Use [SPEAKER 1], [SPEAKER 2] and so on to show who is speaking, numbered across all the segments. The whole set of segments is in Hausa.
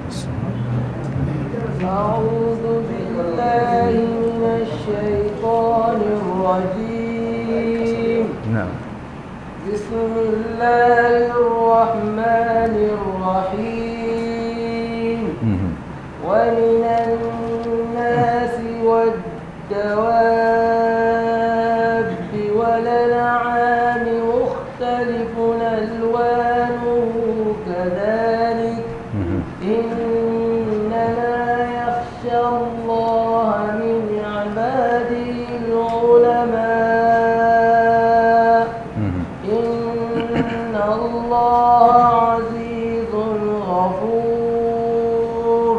[SPEAKER 1] أعوذ بالله من الشيطان الرجيم
[SPEAKER 2] نعم
[SPEAKER 1] بسم الله الرحمن الرحيم
[SPEAKER 2] مهم.
[SPEAKER 1] ومن الناس والدواب والأنعام مختلف ألوانه كذلك
[SPEAKER 2] مهم.
[SPEAKER 1] إنما يخشى الله من عباده العلماء
[SPEAKER 2] مهم.
[SPEAKER 1] إن الله عزيز غفور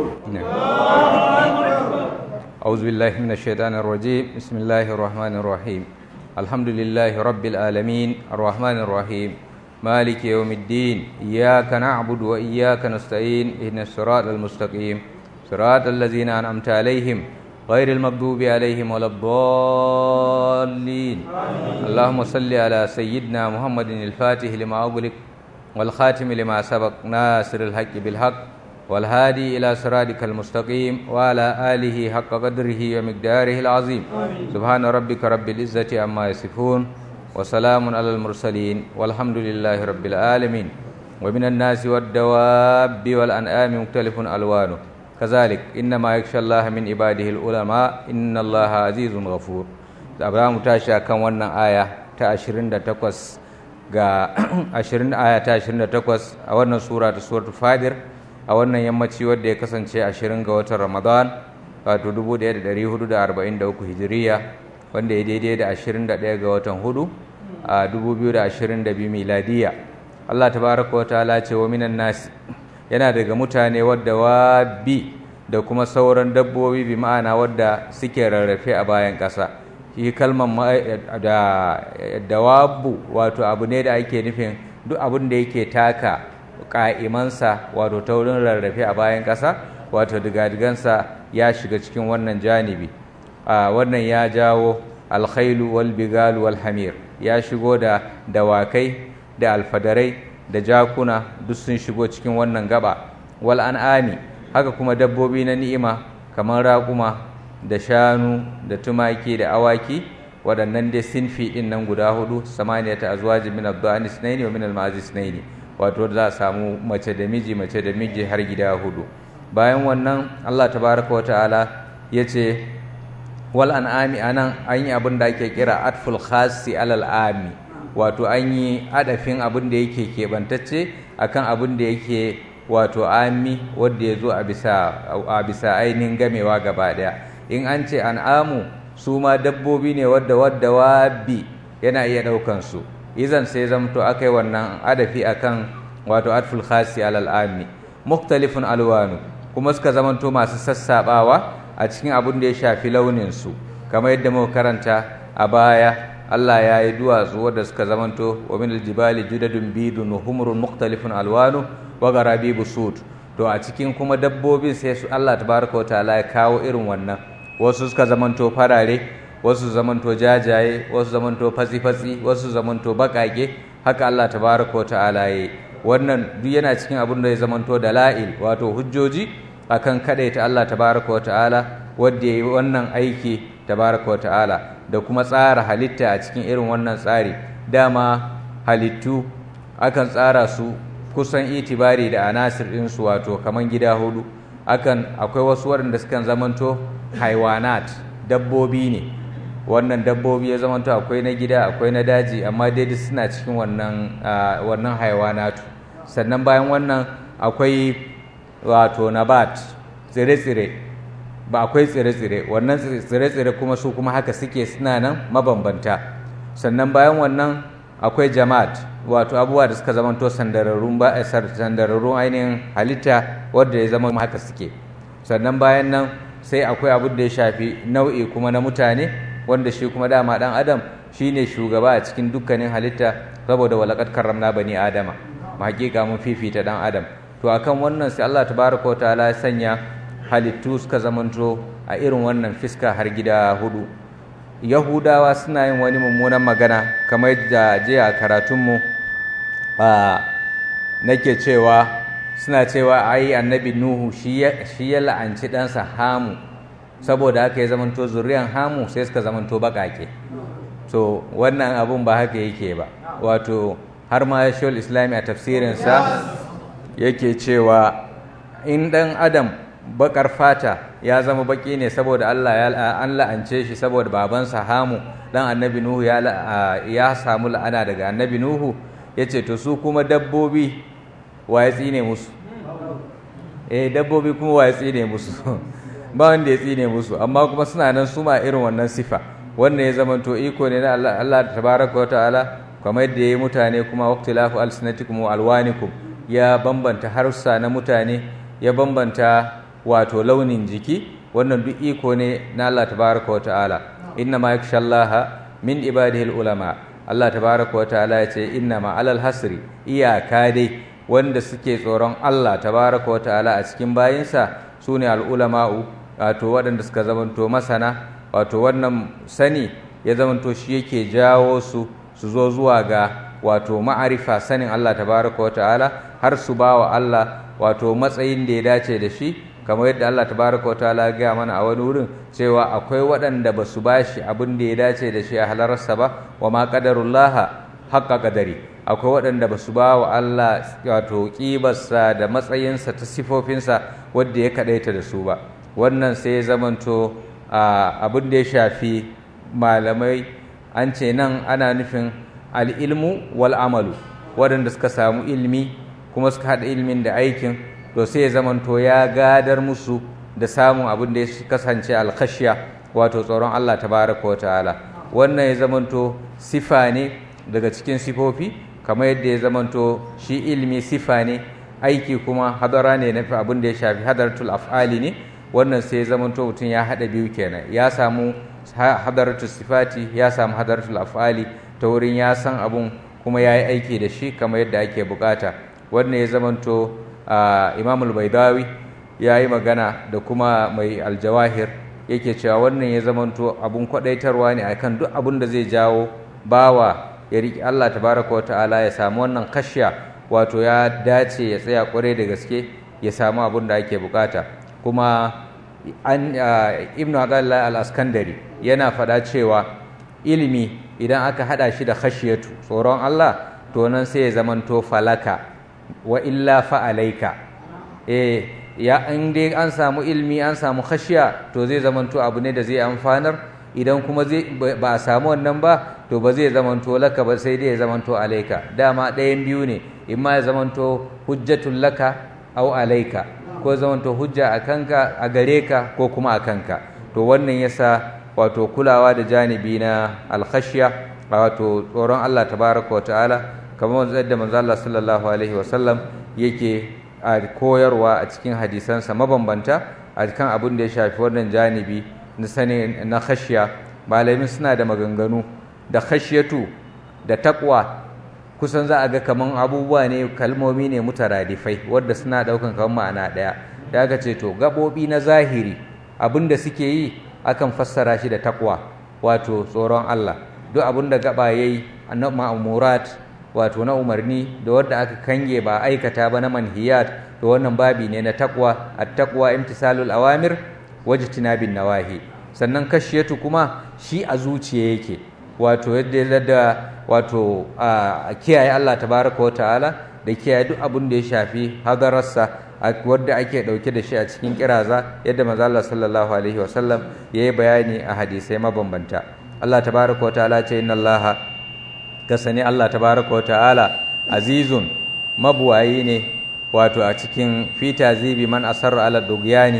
[SPEAKER 2] أعوذ بالله من الشيطان الرجيم بسم الله الرحمن الرحيم الحمد لله رب العالمين الرحمن الرحيم مالك يوم الدين إياك نعبد وإياك نستعين إهدنا الصراط المستقيم صراط الذين أنعمت عليهم غير المغضوب عليهم ولا الضالين اللهم صل على سيدنا محمد الفاتح لما أغلق والخاتم لما سبق ناصر الحق بالحق والهادي إلى صراطك المستقيم وعلى آله حق قدره ومقداره العظيم سبحان ربك رب العزة عما يصفون وسلام على المرسلين والحمد لله رب العالمين ومن الناس والدواب والأنعام مختلف ألوانه كذلك إنما يخشى الله من عباده العلماء إن الله عزيز غفور Abraham tashi akan wannan aya ta 28 ga 20 aya ta 28 a wannan sura ta suratul Fadir a wannan yammaci wadda ya kasance 20 ga watan Ramadan wato 1443 Hijiriya wanda ya daidai da 21 ga watan hudu a 2022 miladiya Allah tabaraka wa ta'ala ce wa minan nasi yana daga mutane wadda wabi da kuma sauran dabbobi bi ma'ana wadda suke rarrafe a bayan ƙasa shi kalmar ma- da dawabu wato abu ne da ake nufin duk abin da yake taka ƙa'imansa wato ta wurin rarrafe a bayan ƙasa wato digadigansa ya shiga cikin wannan janibi a wannan ya jawo alkhailu wal bigalu wal hamir ya shigo da dawakai da alfadarai da jakuna duk sun shigo cikin wannan gaba wal an'ami haka kuma dabbobi na ni'ima kamar raƙuma da shanu da tumaki da awaki waɗannan dai sinfi ɗin nan guda hudu samaniyata azwajin min ad-da'ani sunaini wa min al-ma'azi sunaini wato za a samu mace da miji mace da miji har gida hudu bayan wannan Allah tabaraka wa ta'ala yace wal an'ami anan an yi abin da ake kira atful khasi alal ami wato an yi adafin abin da yake keɓantacce akan abin da yake wato ami wanda ya zo a bisa ainihin gamewa gaba ɗaya in an ce an'amu su ma dabbobi ne wadda wadda wabi yana iya ɗaukan su izan sai zamto aka yi wannan adafi akan wato atful khasi alal ami muktalifun alwanu kuma suka zamanto masu sassabawa a cikin abin da ya shafi launin su kamar yadda muka karanta a baya Allah ya yi duwatsu wadda suka zamanto wa min aljibali judadun bidun humrun muktalifun alwanu wa garabibu sud to a cikin kuma dabbobin sai su Allah tabaraka wa ta'ala ya kawo irin wannan wasu suka zamanto farare wasu zamanto jajaye wasu zamanto fatsi-fatsi wasu zamanto bakake haka Allah tabaraka wa ta'ala ya wannan duk yana cikin abin da ya zamanto dala'il wato hujjoji akan kadaita Allah tabaraka wa ta'ala wanda yayi wannan aiki tabaraka wa ta'ala da kuma tsara halitta a cikin irin wannan tsari dama halittu akan tsara su kusan itibari da anasir ɗinsu wato kaman gida hudu akan akwai wasu waɗanda sukan zamanto haiwanat dabbobi ne wannan dabbobi ya zamanto akwai na gida akwai na daji amma dai duk suna cikin wannan wannan haiwanatu sannan bayan wannan akwai wato nabat tsire-tsire ba akwai tsire-tsire wannan tsire-tsire kuma su kuma haka suke suna nan mabambanta sannan bayan wannan akwai jama'at wato abubuwa da suka zamanto sandararrun ba sandararrun ainihin halitta wadda ya zama haka suke sannan bayan nan sai akwai abin da ya shafi nau'i kuma na mutane wanda shi kuma dama dan adam shine shugaba a cikin dukkanin halitta saboda walaqad karramna bani adama ma hakika mun fifita dan adam to akan wannan sai Allah tabaraka wataala ya sanya halittu suka zamanto a irin wannan fiska har gida hudu yahudawa suna yin wani mummunan magana kamar da jiya a karatunmu a nake cewa suna cewa ai annabi nuhu shi ya la'anci ɗansa hamu saboda haka ya zamanto zuriyan hamu sai suka zamanto baƙaƙe so wannan abun ba haka yake ba wato har ma shawul islami a tafsirinsa yake cewa in ɗan adam baƙar fata ya zama baƙi ne saboda allah ya an la'ance shi saboda babansa hamu ɗan annabi nuhu ya samu la'ana daga annabi nuhu ya ce to su kuma dabbobi wa ya tsine musu eh dabbobi kuma wa ya tsine musu ba wanda ya tsine musu amma kuma suna nan su ma irin wannan sifa wannan ya zama to iko ne na Allah Allah tabaraka wata'ala kamar yadda ya yi mutane kuma waqtilafu alsinatikum wa alwanikum ya bambanta harussa na mutane ya bambanta wato launin jiki wannan duk iko ne na Allah tabaraka wata'ala inna ma yakhshallaha min ibadihi ulama Allah tabaraka wata'ala ya ce inna ma alal hasri iyaka dai wanda suke tsoron Allah tabaraka wata'ala a cikin bayinsa su ne al'ulama'u wato waɗanda suka zamanto masana wato wannan sani ya zamanto shi yake jawo su su zo zuwa ga wato ma'arifa sanin Allah tabaraka wa ta'ala har su ba wa Allah wato matsayin da ya dace da shi kamar yadda Allah tabaraka wa ta'ala ya gaya mana a wani wurin cewa akwai waɗanda ba su ba shi abin da ya dace da shi a halararsa ba wa ma qadarullaha haqqa qadari akwai waɗanda ba su ba wa Allah wato ƙibarsa da matsayinsa ta sifofinsa wadda ya kaɗaita da su ba wannan sai ya zamanto abin da ya shafi malamai an ce nan ana nufin al'ilmu wal amalu waɗanda suka samu ilmi kuma suka haɗa ilmin da aikin to sai ya zamanto ya gadar musu da samun abin da ya kasance alkhashiya wato tsoron Allah tabaraka wa ta'ala wannan ya zamanto sifa ne daga cikin sifofi kamar yadda ya zamanto shi ilmi sifa ne aiki kuma hadara ne na abin da ya shafi hadaratul af'ali ne wannan sai ya zamanto mutum ya haɗa biyu kenan ya samu hadaratul sifati ya samu hadaratul af'ali ta wurin ya san abun kuma ya yi aiki da shi kamar yadda ake bukata wannan ya zamanto imamul baidawi ya yi magana da kuma mai aljawahir yake cewa wannan ya zamanto abun kwadaitarwa ne akan duk abun da zai jawo bawa ya riƙe Allah tabaraka wa ta'ala ya samu wannan kashiya wato ya dace ya tsaya kwarai da gaske ya samu abun da ake bukata kuma an ibn adallah al-askandari yana faɗa cewa ilimi idan aka hada shi da khashiyatu tsoron Allah to nan sai ya zamanto falaka wa illa fa'alaika eh ya in dai an samu ilimi an samu khashiya to zai zamanto abu ne da zai amfanar idan kuma zai ba a samu wannan ba to ba zai zamanto laka ba sai dai ya zamanto alaika dama ɗayan biyu ne in ma ya zamanto hujjatun laka au alaika ko zamanto hujja a kanka a gare ka ko kuma a kanka to wannan yasa wato kulawa da janibi na alkhashiya wato tsoron Allah tabaraka wa ta'ala kamar yadda manzo Allah sallallahu alaihi wa sallam yake a koyarwa a cikin hadisansa mabambanta a cikin abin da ya shafi wannan janibi na sani na khashiya malamin suna da maganganu da khashiyatu da taqwa kusan za a ga kaman abubuwa ne kalmomi ne mutaradifai wadda suna daukan kaman ma'ana daya da aka ce to gabobi na zahiri abin da suke yi akan fassara shi da taqwa wato tsoron Allah duk abin da gaba yayi annab ma'murat wato na umarni da wadda aka kange ba aikata ba na manhiyat to wannan babi ne na taqwa at-taqwa imtisalul awamir wajtinabin nawahi sannan kashiyatu kuma shi a zuciya yake wato yadda da wato a kiyaye Allah tabaraka wa ta'ala da kiyaye duk abin da ya shafi hadararsa wadda ake dauke da shi a cikin kiraza yadda manzo Allah sallallahu alaihi wasallam yayi bayani a hadisai mabambanta Allah tabaraka wa ta'ala ce inna Allah kasani Allah tabaraka wa ta'ala azizun mabuwayi ne wato a cikin fita zibi man asarra ala dugyani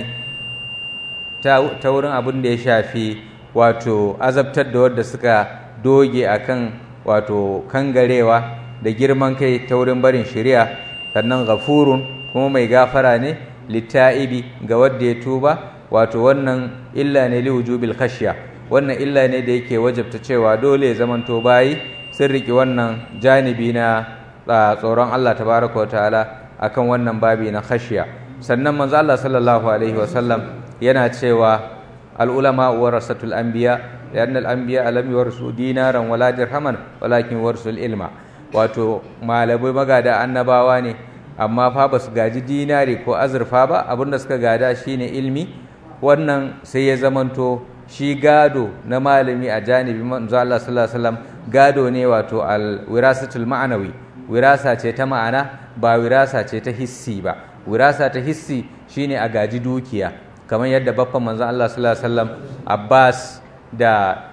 [SPEAKER 2] ta wurin abin da ya shafi wato azabtar da wadda suka doge akan wato kangarewa da girman kai ta wurin barin shari'a sannan ghafurun kuma mai gafara ne litta'ibi ga wadda ya tuba wato wannan illa ne li wujubil khashya wannan illa ne da yake wajabta cewa dole ya zamanto bayi sun riki wannan janibi na tsoron Allah tabaraka wa ta'ala akan wannan babi na khashya sannan manzo Allah sallallahu alaihi wasallam yana cewa al ulama warasatul anbiya لأن الأنبياء لم يورثوا دينارا ولا درهما ولكن ورثوا ilma wato malamai magada annabawa ne amma fa ba su gaji dinari ko azurfa ba abinda suka gada shine ilmi wannan sai ya zamanto shi gado na malami a janibi manzo Allah sallallahu alaihi wasallam gado ne wato al wirasatul ma'anawi wirasa ce ta ma'ana ba wirasa ce ta hissi ba wirasa ta hissi shine a gaji dukiya kamar yadda baffan manzo Allah sallallahu alaihi wasallam Abbas da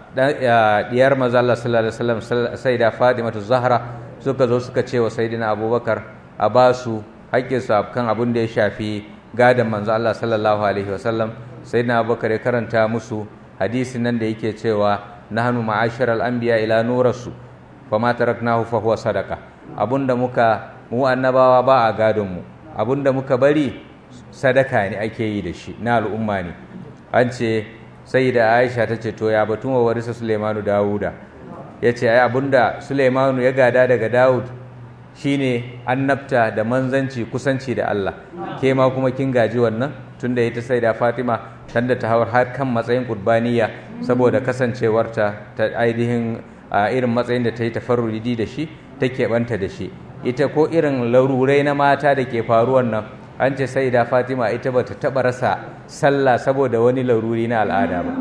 [SPEAKER 2] diyar manzo Allah sallallahu alaihi wasallam sayyida Fatimatu Zahra suka zo suka ce wa sayyidina Abubakar a basu haƙƙinsu kan abin da ya shafi gadon manzo Allah sallallahu alaihi wasallam sayyidina Abubakar ya karanta musu hadisin nan da yake cewa nahnu ma'asharal anbiya ila nurasu fama taraknahu fa huwa sadaqa abunda muka mu annabawa ba a gadon mu abunda muka bari sadaka ne ake yi da shi na al'umma ne an ce sai da aisha ta ce to ya batun wa warisa suleimanu dawuda ya ce ai abunda suleimanu ya gada daga dawud shine annabta da manzanci kusanci da allah ke ma kuma kin gaji wannan tunda ita sai da fatima tanda ta hawar har kan matsayin kurbaniya saboda kasancewarta ta ainihin irin matsayin da ta yi tafarrudi da shi ta keɓanta da shi ita ko irin larurai na mata da ke faruwan nan an ce sai da fatima ita ba ta taɓa rasa sallah saboda wani laruri na al'ada ba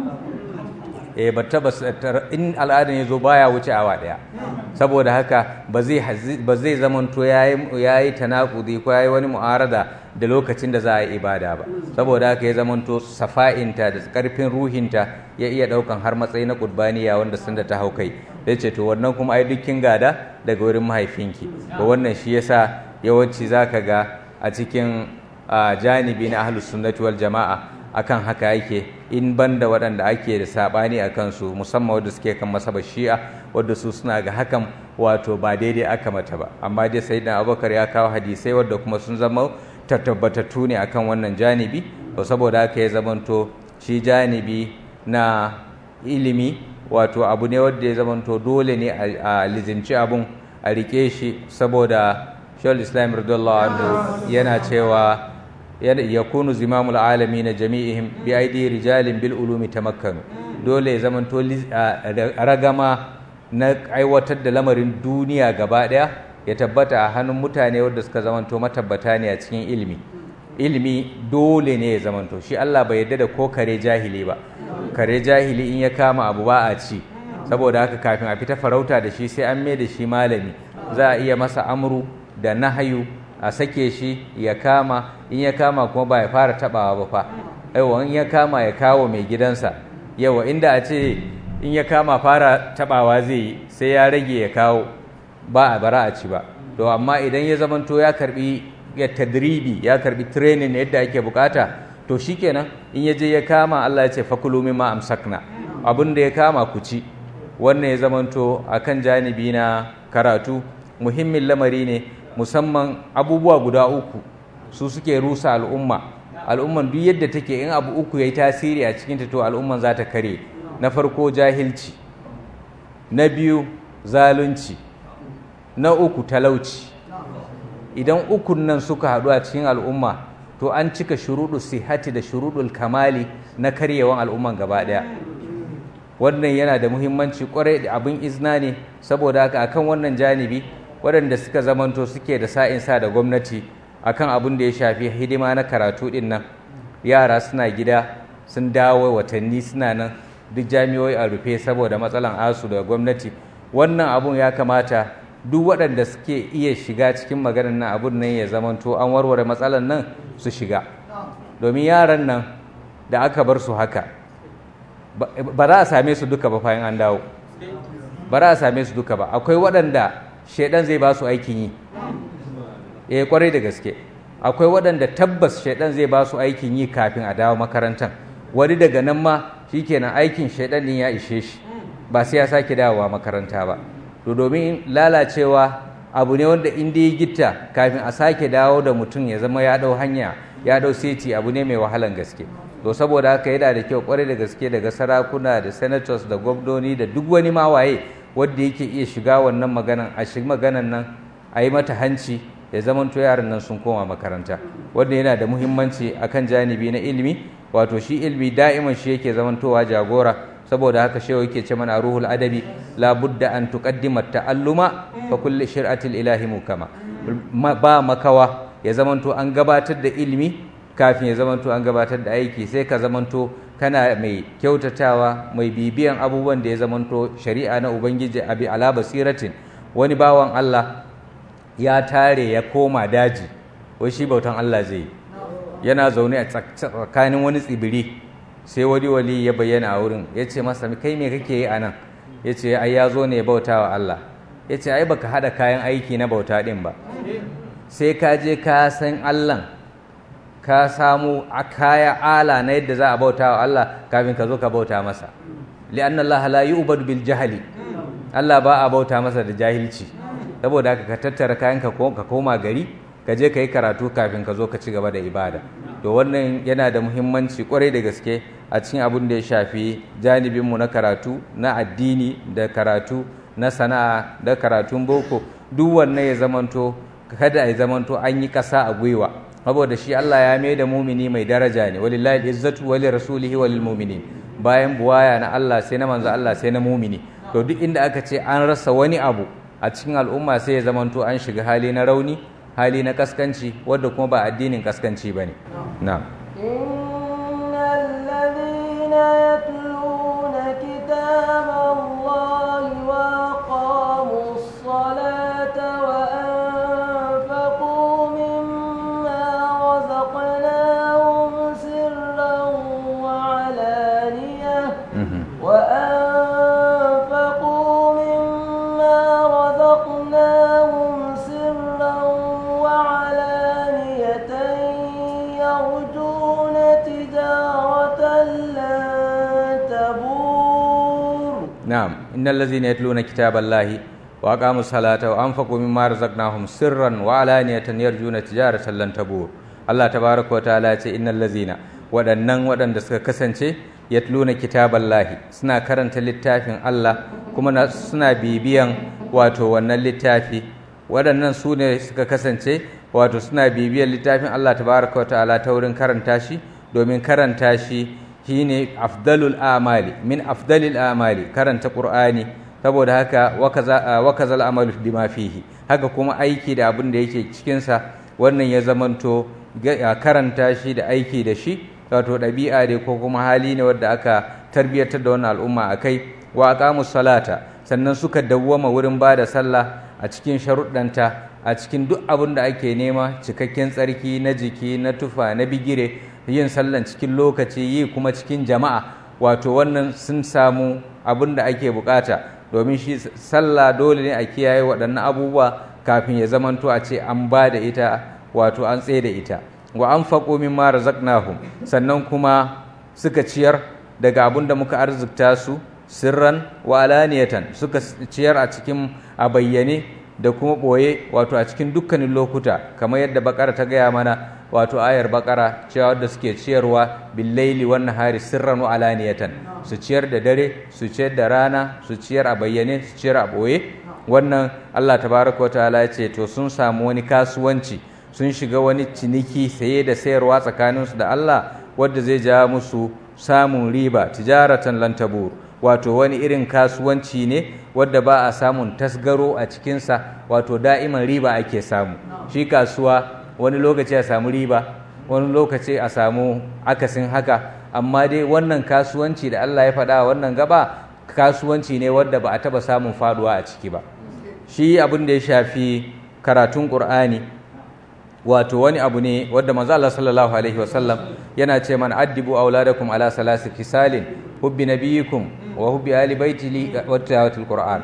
[SPEAKER 2] e ba taɓa in al'adan ya zo baya wuce awa ɗaya saboda haka ba zai zamanto ya yi tanakudi ko ya yi wani mu'arada da lokacin da za a yi ibada ba saboda haka ya zamanto safa'inta da ƙarfin ruhinta ya iya ɗaukan har matsayi na ƙurbaniya wanda sun da ta hau kai ya ce to wannan kuma ai dukkin gada daga wurin mahaifinki ba wannan shi yasa yawanci za ka ga a cikin janibi na ahlus sunnati wal jama'a akan haka yake in banda waɗanda ake da saɓani a kansu musamman wadda suke kan masaba shi'a wadda su suna ga hakan wato ba daidai aka mata ba amma dai sai abubakar ya kawo hadisai wadda kuma sun zama tabbatattu ne akan wannan janibi to saboda haka ya zamanto shi janibi na ilimi wato abu ne wadda ya zamanto dole ne a lizinci abun a rike shi saboda shawar islam radiyallahu anhu yana cewa yakunu zimamul alami na jami'ihim bi aidi rijalin bil ulumi tamakkanu dole ya zamanto ragama na aiwatar da lamarin duniya gaba daya ya tabbata a hannun mutane wadda suka zamanto matabbata ne a cikin ilimi ilimi dole ne ya zamanto shi Allah bai yarda da ko kare jahili ba kare jahili in ya kama abu ba a ci saboda haka kafin a fita farauta da shi sai an mai da shi malami za a iya masa amru da nahayu a sake shi ya kama in ya kama kuma ba ya fara tabawa ba fa aiwa in ya kama ya kawo mai gidansa yawa inda a ce in ya kama fara tabawa zai yi sai ya rage ya kawo ba a bara a ci ba to amma idan ya zamanto ya karbi ya tadribi ya karbi training yadda ake bukata to shikenan in ya je ya kama Allah ya ce fakulu mimma amsakna abin da ya kama ku ci wannan ya zamanto akan janibi na karatu muhimmin lamari ne musamman abubuwa guda uku su suke rusa al'umma al'umman duk yadda take in abu uku yayi tasiri a cikin ta to al'umman za ta kare na farko jahilci na biyu zalunci na uku talauci idan ukun nan suka haɗu a cikin al'umma to an cika shuruɗu sihati da shuruɗul kamali na karyewan al'umman gaba ɗaya wannan yana da muhimmanci kwarai da abin izna ne saboda haka akan wannan janibi waɗanda suka zamanto suke da sa'in sa da gwamnati akan abin da ya shafi hidima na karatu ɗin nan yara suna gida sun dawo watanni suna nan duk jami'oi a rufe saboda matsalan asu da gwamnati wannan abun ya kamata duk waɗanda suke iya shiga cikin maganar nan abun nan ya zamanto an warware matsalan nan su shiga domin yaran nan da aka bar su haka ba za a same su duka ba bayan an dawo ba za a same su duka ba akwai waɗanda shaidan zai ba su aikin yi eh kwarai da gaske akwai waɗanda tabbas shaidan zai ba su aikin yi kafin a dawo makarantar wani daga nan ma shikenan aikin shaidan din ya ishe shi ba sai ya sake dawowa makaranta ba to domin lalacewa abu ne wanda in ya gitta kafin a sake dawo da mutum ya zama ya dau hanya ya dau seti abu ne mai wahalan gaske to saboda haka yana da kyau kwarai da gaske daga sarakuna da senators da gwamnoni da duk wani mawaye wanda yake iya shiga wannan maganan a shiga maganan nan a yi mata hanci ya zamanto yaran nan sun koma makaranta wanda yana da muhimmanci akan janibi na ilimi wato shi ilimi da'iman shi yake zamantowa jagora saboda haka shehu yake ce mana ruhul adabi la budda an tuqaddima ta'alluma fa kulli shir'atil ilahi mukama ba makawa ya zamanto an gabatar da ilimi kafin ya zamanto an gabatar da aiki sai ka zamanto kana mai kyautatawa mai bibiyan abubuwan da ya zamanto shari'a na ubangiji abi ala basiratin wani bawan Allah ya tare ya koma daji wai shi bautan Allah zai yi yana zaune a tsakanin wani tsibiri sai wani wali ya bayyana a wurin ya ce masa kai me kake yi a nan ya ce ai ya zo ne ya bauta wa Allah ya ce ai baka haɗa kayan aiki na bauta ɗin ba sai ka je ka san Allah ka samu a kaya ala na yadda za a bauta wa Allah kafin ka zo ka bauta masa li'anna Allah la yu'badu bil jahli Allah ba a bauta masa da jahilci saboda haka ka tattara kayan ka koma gari ka je ka yi karatu kafin ka zo ka ci gaba da ibada to wannan yana da muhimmanci kwarai da gaske a cikin abin da ya shafi janibinmu na karatu na addini da karatu na sana'a da karatun boko duk wannan ya zamanto kada ya zamanto an yi ƙasa a gwiwa saboda shi Allah ya mai da mumini mai daraja ne walillahi izzatu wali rasulihi walil mu'minin bayan buwaya na Allah sai na manzo Allah sai na mumini to duk inda aka ce an rasa wani abu a cikin al'umma sai ya zamanto an shiga hali na rauni hali na kaskanci wadda kuma ba addinin kaskanci ba ne na
[SPEAKER 1] إن الذين يتلون كتاب الله وأقاموا الصلاة وأنفقوا مما رزقناهم سرا وعلانية وأنفقوا مما رزقناهم سرا وعلانية يرجون تجارة لن تبور
[SPEAKER 2] نعم إن الذين يتلون كتاب الله وأقاموا الصلاة وأنفقوا مما رزقناهم سرا وعلانية يرجون تجارة لن تبور Allah tabaraka wa ta'ala ce innal lazina waɗannan waɗanda suka kasance yatluna kitaballahi suna karanta littafin Allah kuma suna bibiyan wato wannan littafi waɗannan su ne suka kasance wato suna bibiyan littafin Allah tabaraka wa ta'ala ta wurin karanta shi domin karanta shi shine afdalul amali min afdalil amali karanta qur'ani saboda haka wakaza amalu bima fihi haka kuma aiki da abin da yake cikin sa wannan ya zamanto karanta shi da aiki da shi wato ɗabi'a ne ko kuma hali ne wadda aka tarbiyyatar da wannan al'umma a kai wa aqamus salata sannan suka dawwama wurin ba da sallah a cikin sharuɗanta a cikin duk abin da ake nema cikakken tsarki na jiki na tufa na bigire yin sallan cikin lokaci yi kuma cikin jama'a wato wannan sun samu abin da ake bukata domin shi sallah dole ne a kiyaye waɗannan abubuwa kafin ya zamanto a ce an ba da ita wato an tsaye da ita wa an faƙo min ma razaqnahum sannan kuma suka ciyar daga abin da muka arzikta su sirran wa alaniyatan suka ciyar a cikin a bayyane da kuma ɓoye wato a cikin dukkanin lokuta kamar yadda bakara ta gaya mana wato ayar bakara cewa wadda suke ciyarwa billaili wan nahari sirran wa alaniyatan su ciyar da dare su ciyar da rana su ciyar a bayyane su ciyar a ɓoye wannan Allah tabaraka wa ta'ala ya ce to sun samu wani kasuwanci sun shiga wani ciniki saye da sayarwa tsakaninsu da Allah wadda zai ja musu samun riba tijaratan lantabur wato wani irin kasuwanci ne wadda ba a samun tasgaro a cikinsa wato da'iman riba ake samu shi kasuwa wani lokaci a samu riba wani lokaci a samu akasin haka amma dai wannan kasuwanci da Allah ya faɗa wannan gaba kasuwanci ne wadda ba a taɓa samun faduwa a ciki ba shi abin da ya shafi karatun ƙur'ani wato wani abu ne wadda manzo Allah sallallahu alaihi wasallam yana ce man addibu auladakum ala salasi fisalin hubbi nabiyikum wa hubbi ali baiti li wa tilawatil qur'an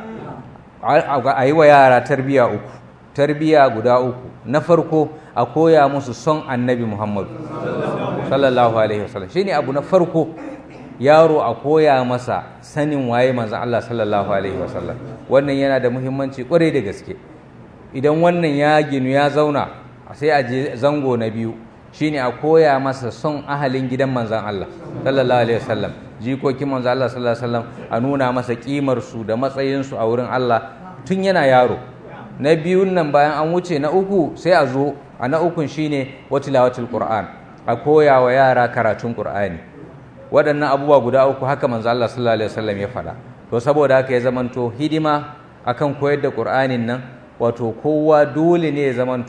[SPEAKER 2] ayi wa yara tarbiya uku tarbiya guda uku na farko a koya musu son annabi Muhammad sallallahu alaihi wasallam shine abu na farko yaro a koya masa sanin waye manzo Allah sallallahu alaihi wasallam wannan yana da muhimmanci kwarai da gaske idan wannan ya ginu ya zauna sai a je zango na biyu shine a koya masa son ahalin gidan manzan Allah sallallahu alaihi wasallam jikokin manzan Allah sallallahu alaihi wasallam a nuna masa kimar su da matsayin su a wurin Allah tun yana yaro na biyun nan bayan an wuce na uku sai a zo a na ukun shine watilawatul qur'an a koya wa yara karatun qur'ani waɗannan abubuwa guda uku haka manzan Allah sallallahu alaihi wasallam ya faɗa to saboda haka ya zamanto hidima akan koyar da qur'anin nan wato kowa dole ne ya zamanto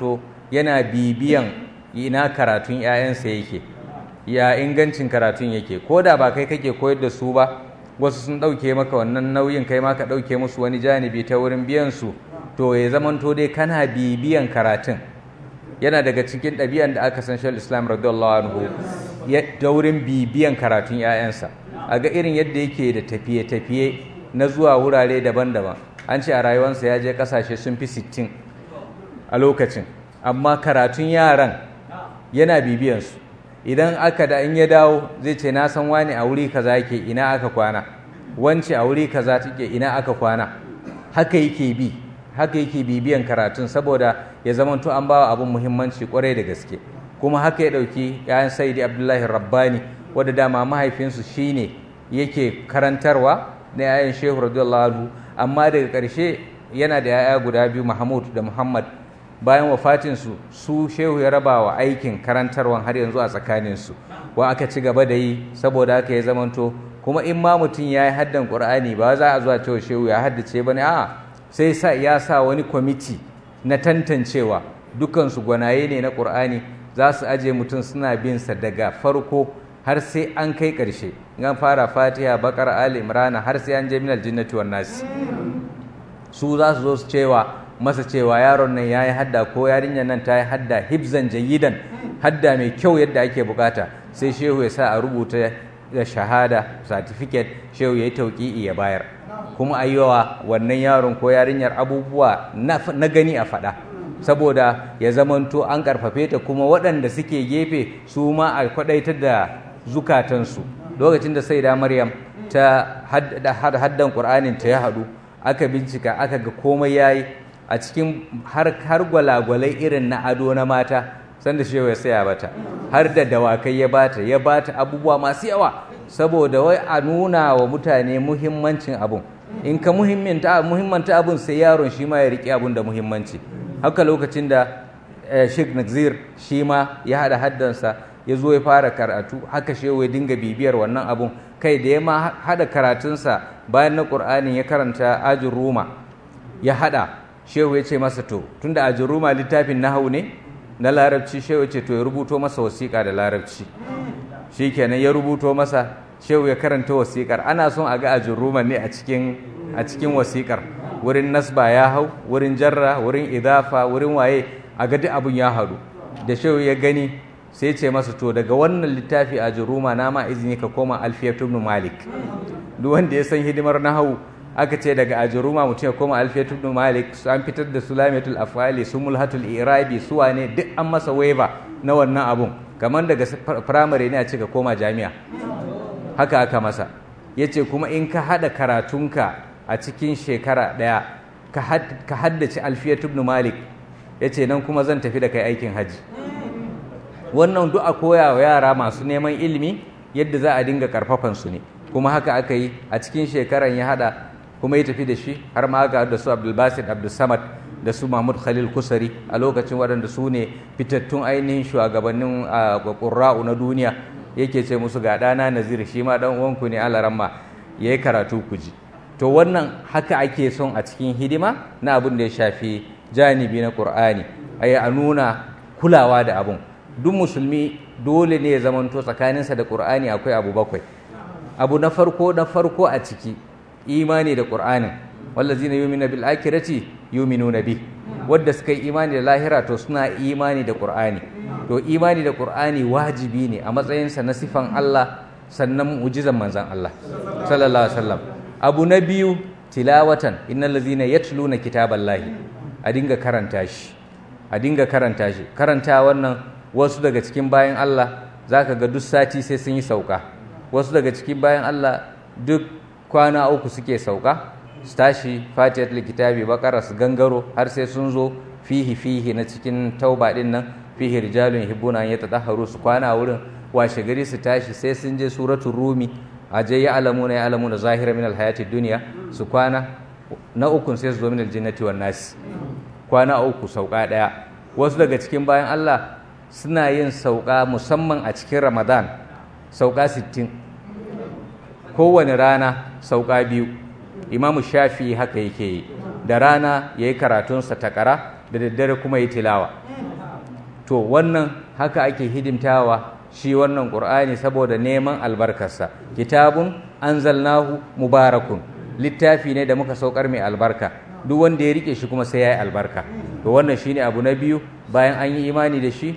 [SPEAKER 2] yana bibiyan ina karatun 'ya'yansa yake ya ingancin karatun yake ko da ba kai kake koyar da su ba wasu sun ɗauke maka wannan nauyin kai ma ka ɗauke musu wani janibi ta wurin biyan su to ya zamanto dai kana bibiyan karatun yana daga cikin ɗabi'an da aka san shal islam radiyallahu anhu da wurin bibiyan karatun 'ya'yansa a ga irin yadda yake da tafiye-tafiye na zuwa wurare daban-daban an ce a rayuwarsa ya je ƙasashe sun fi sittin a lokacin amma karatun yaran yana bibiyansu idan aka da in ya dawo zai ce na san wani a wuri kaza yake ina aka kwana wance a wuri kaza take ina aka kwana haka yake bi haka yake bibiyan karatun saboda ya zamanto an bawa abin muhimmanci kwarai da gaske kuma haka ya dauki yayan saidi abdullahi rabbani wadda dama mahaifinsu shine yake karantarwa na yayan shehu radiyallahu anhu amma daga ƙarshe yana da yaya guda biyu mahmud da muhammad bayan wafatinsu su shehu ya raba wa aikin karantarwan har yanzu a tsakaninsu wa aka ci gaba da yi saboda haka ya zamanto kuma in ma mutum ya yi haddan ƙur'ani ba za a zuwa cewa shehu ya haddace ba ne a sai sa ya sa wani kwamiti na tantancewa dukansu gwanaye ne na ƙur'ani za su aje mutum suna bin sa daga farko har sai an kai ƙarshe an fara fatiha bakar ali imrana har sai an je minal jinnati wan nasi su za su zo su cewa masa cewa yaron nan ya yi hadda ko yarinyar nan ta yi hadda hibzan jayidan hadda mai kyau yadda ake bukata sai shehu ya sa a rubuta da shahada certificate shehu ya yi tauƙi'i ya bayar kuma a yawa wannan yaron ko yarinyar abubuwa na gani a faɗa saboda ya zamanto an karfafe ta kuma waɗanda suke gefe su ma a kwaɗaitar da zukatansu lokacin da sai da maryam ta haddan ƙur'anin ta ya haɗu aka bincika aka ga komai yayi a cikin har gwalagwalai irin na ado na mata sanda shehu ya saya bata har da dawakai ya bata ya bata abubuwa masu yawa saboda wai a nuna wa mutane muhimmancin abun in ka muhimmanta abun sai yaron shi ma ya riƙe abun da muhimmanci haka lokacin da Sheikh Nazir shi ma ya haɗa haddansa ya zo ya fara karatu haka shehu ya dinga bibiyar wannan abun kai da ya ma haɗa karatunsa bayan na ƙur'anin ya karanta ajin ruma ya haɗa shehu ya ce masa to tunda ajin ruma littafin nahawu ne na larabci shehu ya ce to ya rubuto masa wasiƙa da larabci shi kenan ya rubuto masa shehu ya karanta wasiƙar ana son a ga ajin ruma ne a cikin a cikin wasiƙar wurin nasba ya hau wurin jarra wurin idafa wurin waye a ga duk abun ya haɗu da shehu ya gani sai ce masa to daga wannan littafi a jiruma na ma izini ka koma alfiyatu ibn malik duk wanda ya san hidimar nahawu aka ce daga ajuruma mutum ya koma alfiyatu ibn malik an fitar da sulamatul afali sumulhatul irabi su wane duk an masa waiva na wannan abun kamar daga firamare ne a ce ka koma jami'a haka aka masa yace kuma in ka hada karatunka a cikin shekara daya ka haddace alfiyatu ibn malik yace nan kuma zan tafi da kai aikin haji wannan duk a koya wa yara masu neman ilimi yadda za a dinga karfafan su ne kuma haka aka yi a cikin shekaran ya hada kuma ya tafi da shi har ma ga da su abdulbasid abdulsamad da su mahmud khalil kusari a lokacin waɗanda su ne fitattun ainihin shugabannin ƙurra'u na duniya yake ce musu ga ɗana nazir shi ma ɗan uwanku ne alaramma ya yi karatu ku ji to wannan haka ake son a cikin hidima na abin da ya shafi janibi na ƙur'ani a nuna kulawa da abun duk musulmi dole ne ya zamanto tsakaninsa da ƙur'ani akwai abu bakwai abu na farko na farko a ciki imani da ƙur'anin wallazina yu'minu bil akhirati yu'minuna bi wanda suka yi imani da lahira to suna imani da ƙur'ani to imani da ƙur'ani wajibi ne a matsayinsa na sifan Allah sannan mu'jizan manzon Allah sallallahu alaihi wasallam abu na biyu tilawatan innal ladzina yatluna kitaballahi a dinga karanta shi a dinga karanta shi karanta wannan wasu daga cikin bayan Allah za ka ga duk sati sai sun yi sauka wasu daga cikin bayan Allah duk kwana uku suke sauka su tashi fatiyat likitabi bakara su gangaro har sai sun zo fihi fihi na cikin tauba din nan fihi rijalun hibbuna ya tadahharu su kwana wurin washe gari su tashi sai sun je suratul rumi aje ya alamuna ya alamuna zahira min alhayati dunya su kwana na ukun sai su zo min aljannati wan nas kwana uku sauka daya wasu daga cikin bayan Allah suna yin sauka musamman a cikin ramadan sauka 60 kowane rana sauka biyu imamu shafi haka yake yi da rana ya yi karatunsa takara da daddare kuma yi tilawa to wannan haka ake hidimtawa shi wannan qur'ani saboda neman albarkarsa kitabun anzalnahu mubarakun littafi ne da muka saukar mai albarka duk wanda ya rike shi kuma sai ya yi albarka to wannan shine abu na biyu bayan an yi imani da shi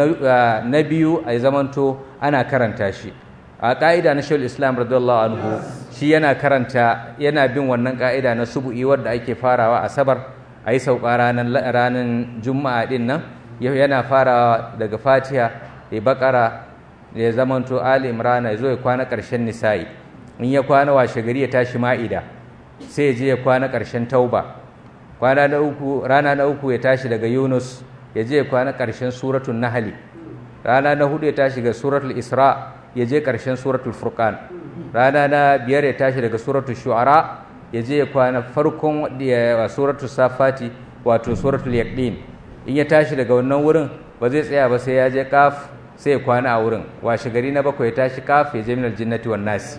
[SPEAKER 2] na biyu a zamanto ana karanta shi a ƙa'ida na shawul islam radiyallahu anhu shi yana karanta yana bin wannan ƙa'ida na subu'i wadda ake farawa asabar a yi sauka ranar juma'a din nan yana farawa daga fatiha ya bakara ya zamanto ali imrana ya zo ya kwana ƙarshen nisa'i in ya kwana washe gari ya tashi ma'ida sai ya je ya kwana ƙarshen tauba kwana na uku rana na uku ya tashi daga yunus ya je ya kwana ƙarshen suratul nahli rana na hudu ya tashi ga suratul isra ya je ƙarshen suratul furqan rana na biyar ya tashi daga suratul shu'ara ya je ya kwana farkon suratul safati wato suratul yaqin in ya tashi daga wannan wurin ba zai tsaya ba sai ya je kaf sai ya kwana a wurin washe gari na bakwai ya tashi kaf ya je minal jinnati wan nasi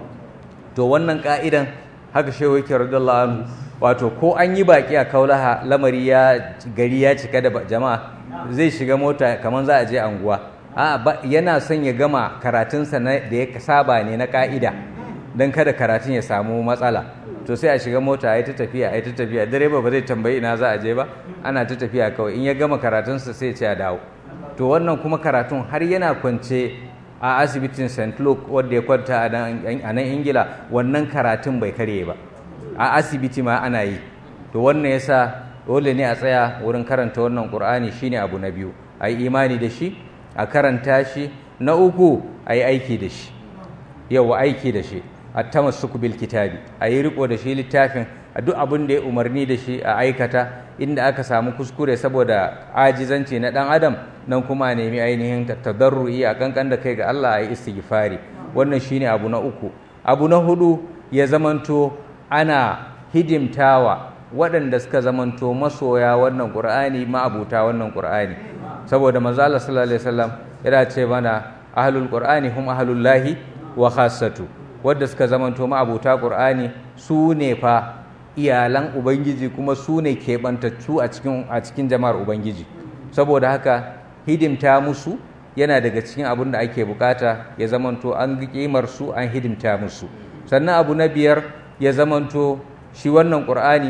[SPEAKER 2] to wannan ka'idan haka shehu yake radiyallahu anhu wato ko an yi baki a kaulaha lamari ya gari ya cika da jama'a zai shiga mota kamar za a je anguwa a yana son ya gama karatunsa da ya saba ne na ka'ida don kada karatun ya samu matsala to sai a shiga mota a yi ta tafiya a yi ta tafiya direba ba zai tambayi ina za a je ba ana ta tafiya kawai in ya gama karatunsa sai ce a dawo to wannan kuma karatun har yana kwance a asibitin st luke wadda ya kwanta a nan ingila wannan karatun bai karye ba a asibiti ma ana yi to wannan yasa dole ne a tsaya wurin karanta wannan qur'ani shine abu na biyu a yi imani da shi a karanta shi na uku a yi aiki da shi yau aiki da shi a tamassuku bil kitabi a yi riko da shi littafin a duk abin da ya umarni da shi a aikata inda aka samu kuskure saboda ajizanci na dan adam nan kuma a nemi ainihin tadarru'i a kankan da kai ga Allah a yi istighfari wannan shine abu na uku abu na hudu ya zamanto ana hidimtawa waɗanda suka zamanto masoya wannan qur'ani ma'abuta wannan qur'ani saboda manzo Allah sallallahu alaihi wasallam yana ce mana ahlul qur'ani hum ahlullahi wa khassatu wadda suka zamanto ma'abuta qur'ani su ne fa iyalan ubangiji kuma su ne keɓantattu a cikin a cikin jama'ar ubangiji saboda haka hidimta musu yana daga cikin abin da ake bukata ya zamanto an kimar su an hidimta musu sannan abu na biyar ya zamanto shi wannan qur'ani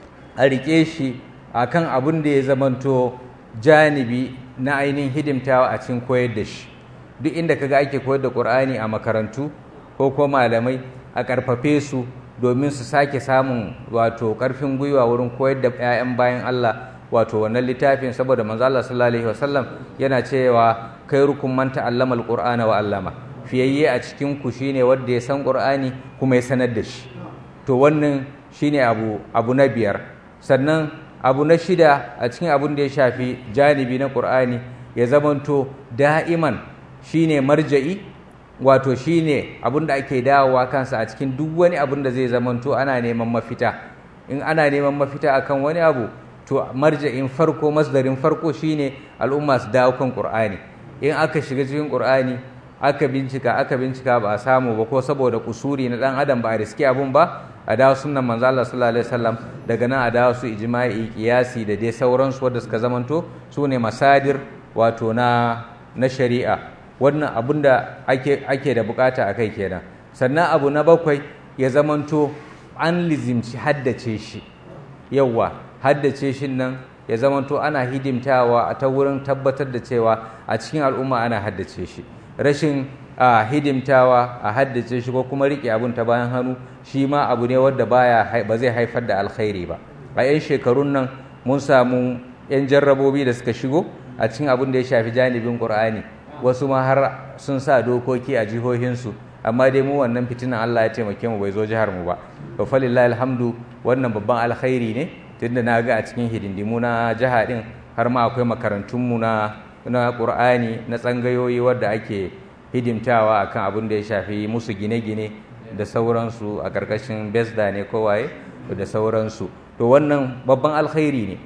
[SPEAKER 2] a rike shi akan abin da ya zamanto janibi na ainihin hidimtawa a cikin koyar da shi duk inda kaga ake koyar da qur'ani a makarantu ko ko malamai a karfafe su domin su sake samun wato karfin gwiwa wurin koyar da 'ya'yan bayan Allah wato wannan littafin saboda manzo Allah sallallahu alaihi wasallam yana cewa khairukum man ta'allama alqur'ana wa 'allama fiyayye a cikin ku shine wanda ya san qur'ani kuma ya sanar da shi to wannan shine abu abu na biyar sannan abu na shida a cikin abun da ya shafi janibi na qur'ani ya zamanto da'iman shine marja'i wato shine abun da ake dawowa kansa a cikin duk wani abun da zai zamanto ana neman mafita in ana neman mafita akan wani abu to marja'in farko masdarin farko shine al'umma su dawo kan qur'ani in aka shiga cikin qur'ani aka bincika aka bincika ba a samu ba ko saboda kusuri na dan adam ba a riski abun ba a dawo sunnan manzo Allah sallallahu alaihi wasallam daga nan a dawo su ijma'i qiyasi da dai sauransu wanda suka zamanto su ne masadir wato na na shari'a wannan abun da ake ake da bukata akai kenan sannan abu na bakwai ya zamanto an lizimci haddace shi yawwa haddace shi nan ya zamanto ana hidimtawa a ta wurin tabbatar da cewa a cikin al'umma ana haddace shi rashin a hidimtawa a haddace shi ko kuma rike abun ta bayan hannu shi ma abu ne wadda baya ba zai haifar da alkhairi ba a 'yan shekarun nan mun samu 'yan jarrabobi da suka shigo a cikin abun da ya shafi janibin qur'ani wasu ma har sun sa dokoki a jihohinsu amma dai mu wannan fitinan Allah ya taimake mu bai zo jihar mu ba to falillahi alhamdu wannan babban alkhairi ne tunda na ga a cikin hidindimu na jiha din har ma akwai makarantun mu na na Qur'ani na tsangayoyi wadda ake hidimtawa akan abin da ya shafi musu gine-gine da sauransu a ƙarƙashin besda ne kowaye da sauransu to wannan babban alkhairi ne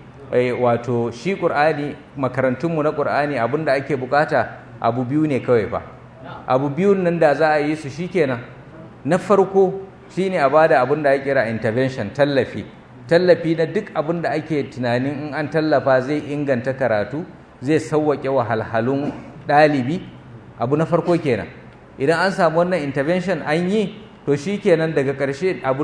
[SPEAKER 2] wato shi Qur'ani makarantunmu na Qur'ani abin da ake bukata abu biyu ne kawai fa abu biyun nan da za a yi su shikenan na farko shine a bada abin da ya kira intervention tallafi tallafi na duk abin da ake tunanin in an tallafa zai inganta karatu zai sauwaƙe wahalhalun ɗalibi abu na farko kenan idan an samu wannan intervention an yi to shi kenan daga ƙarshe abu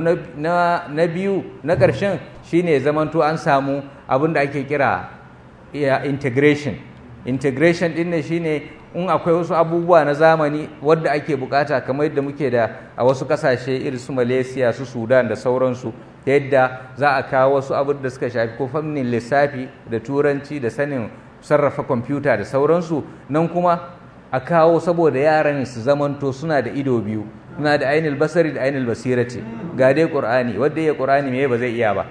[SPEAKER 2] na biyu na ƙarshen shine zamanto an samu abin da ake kira integration integration ɗin ne shine in akwai wasu abubuwa na zamani wadda ake bukata kamar yadda muke da a wasu kasashe irin su malaysia su sudan da sauransu ta yadda za a kawo wasu abin da suka shafi ko fannin lissafi da turanci da sanin sarrafa kwamfuta da sauransu nan kuma a kawo saboda yaran su zamanto suna da ido biyu suna da ainihin basari da ainihin basirati ga dai qur'ani wadda ya qur'ani me ba zai iya ba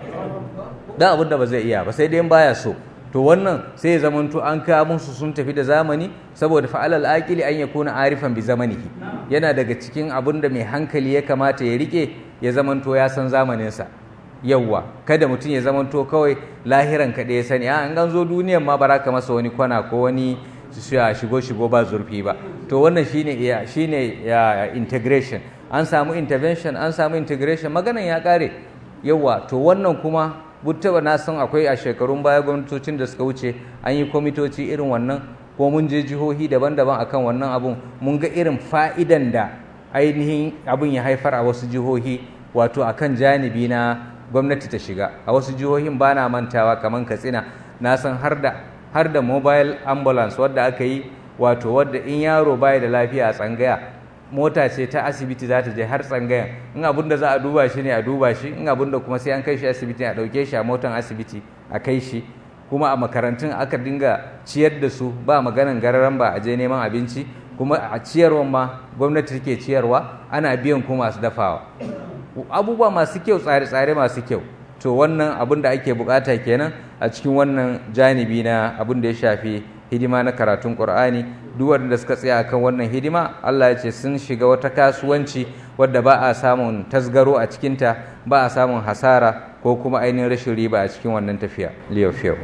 [SPEAKER 2] dan abin da ba zai iya ba sai dai baya so to wannan sai ya zamanto an kawo musu sun tafi da zamani saboda fa'alal aqili an yakuna arifan bi zamanihi yana daga cikin abin da mai hankali ya kamata ya rike ya zamanto ya san zamaninsa yawwa kada mutum ya zamanto kawai lahiran ka ya sani an an zo duniyan ma bara ka masa wani kwana ko wani shigo shigo ba zurfi ba to wannan shine ya shine ya integration an samu intervention an samu integration maganan ya kare yawwa to wannan kuma buttaba na san akwai a shekarun baya gwamnatocin da suka wuce an yi kwamitoci irin wannan ko mun je jihohi daban-daban akan wannan abun mun ga irin fa'idan da ainihin abin ya haifar a wasu jihohi wato akan janibi na gwamnati ta shiga a wasu jihohin ba na mantawa kamar katsina na san har da har da mobile ambulance wadda aka yi wato wadda in yaro baya da lafiya a tsangaya mota ce ta asibiti za ta je har tsangayan in abin da za a duba shi ne a duba shi in abin da kuma sai an kai shi asibiti a ɗauke shi a motan asibiti a kai shi kuma a makarantun aka dinga ciyar da su ba maganan gararan ba a je neman abinci kuma a ciyarwan ma gwamnati take ciyarwa ana biyan kuma masu dafawa abubuwa masu kyau tsare-tsare masu kyau to wannan abin da ake bukata kenan a cikin wannan janibi na abin da ya shafi hidima na karatun Qur'ani duk wanda suka tsaya akan wannan hidima Allah ya ce sun shiga wata kasuwanci wadda ba a samun tasgaro a cikinta ba a samun hasara ko kuma ainihin rashin riba a cikin wannan tafiya liyafiyahu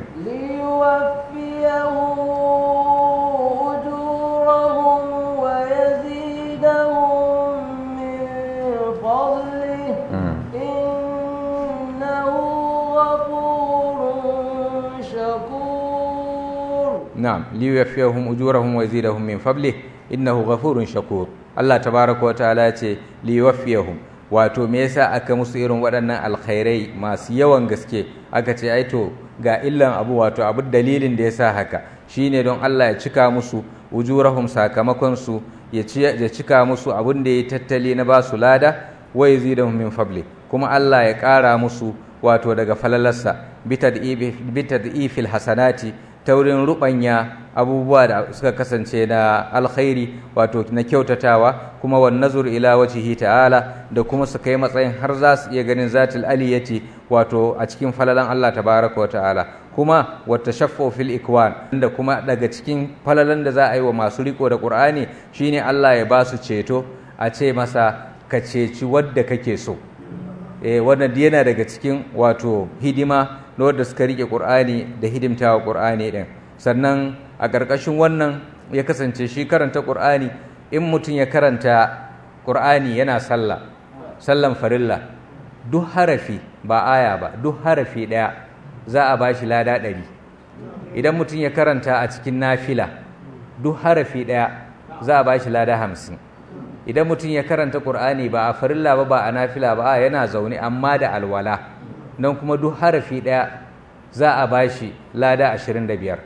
[SPEAKER 2] نعم ليوفيهم أجورهم ويزيدهم من فضله إنه غفور شكور الله تبارك وتعالى ليوفيهم wato me yasa aka musu irin waɗannan alkhairai masu yawan gaske aka ce ai to ga illan abu wato abu dalilin da yasa haka shine don Allah ya cika musu ujurahum sakamakon su ya cika musu abin da ya tattali na ba su lada wa yazidahum min fadli kuma Allah ya ƙara musu wato daga falalarsa bitad'ifil hasanati ta wurin rubanya abubuwa da suka kasance na alkhairi wato na kyautatawa kuma wan nazur ila wajhihi ta'ala da kuma su kai matsayin har za su iya ganin zatul aliyati wato a cikin falalan Allah tabaraka wa ta'ala kuma wata shaffo fil ikwan da kuma daga cikin falalan da za a yi wa masu riko da qur'ani shine Allah ya ba su ceto a ce masa ka ceci wadda kake so eh wannan yana daga cikin wato hidima na wadda suka rike Qur'ani da hidimtawa Qur'ani din sannan a ƙarƙashin wannan ya kasance shi karanta Qur'ani in mutum ya karanta Qur'ani yana sallah sallan farilla duk harafi ba aya ba duk harafi ɗaya za a bashi lada ɗari idan mutum ya karanta a cikin nafila duk harafi ɗaya za a bashi lada hamsin idan mutum ya karanta Qur'ani ba a farilla ba ba a nafila ba a yana zaune amma da alwala nan kuma duk harafi ɗaya za a bashi lada 25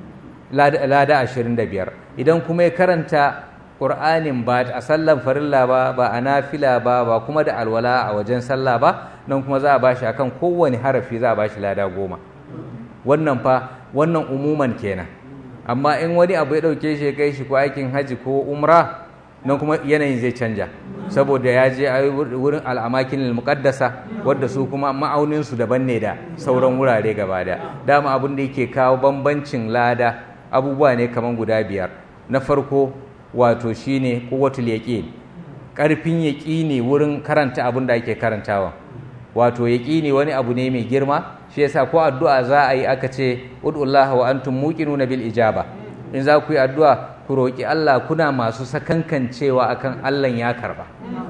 [SPEAKER 2] lada 25 idan kuma ya karanta Qur'anin ba a sallan farilla ba ba a nafila ba ba kuma da alwala a wajen sallah ba nan kuma za a bashi akan kowane harafi za a bashi lada goma wannan fa wannan umuman kenan amma in wani abu ya ɗauke shi ya kai shi ko aikin haji ko umra nan kuma yanayin zai canja saboda ya je a wurin al'amakin muqaddasa wadda su kuma ma'aunin su daban ne da sauran wurare gaba da dama abin da yake kawo bambancin lada abubuwa ne kaman guda biyar na farko wato shine quwwatul yaqin karfin yaqini wurin karanta abin da ake karantawa wato yaqini wani abu ne mai girma shi yasa ko addu'a za a yi aka ce ud'ullaha wa antum muqinuna bil ijaba in za ku yi addu'a ku roƙi Allah kuna masu sakankancewa akan Allah ya karba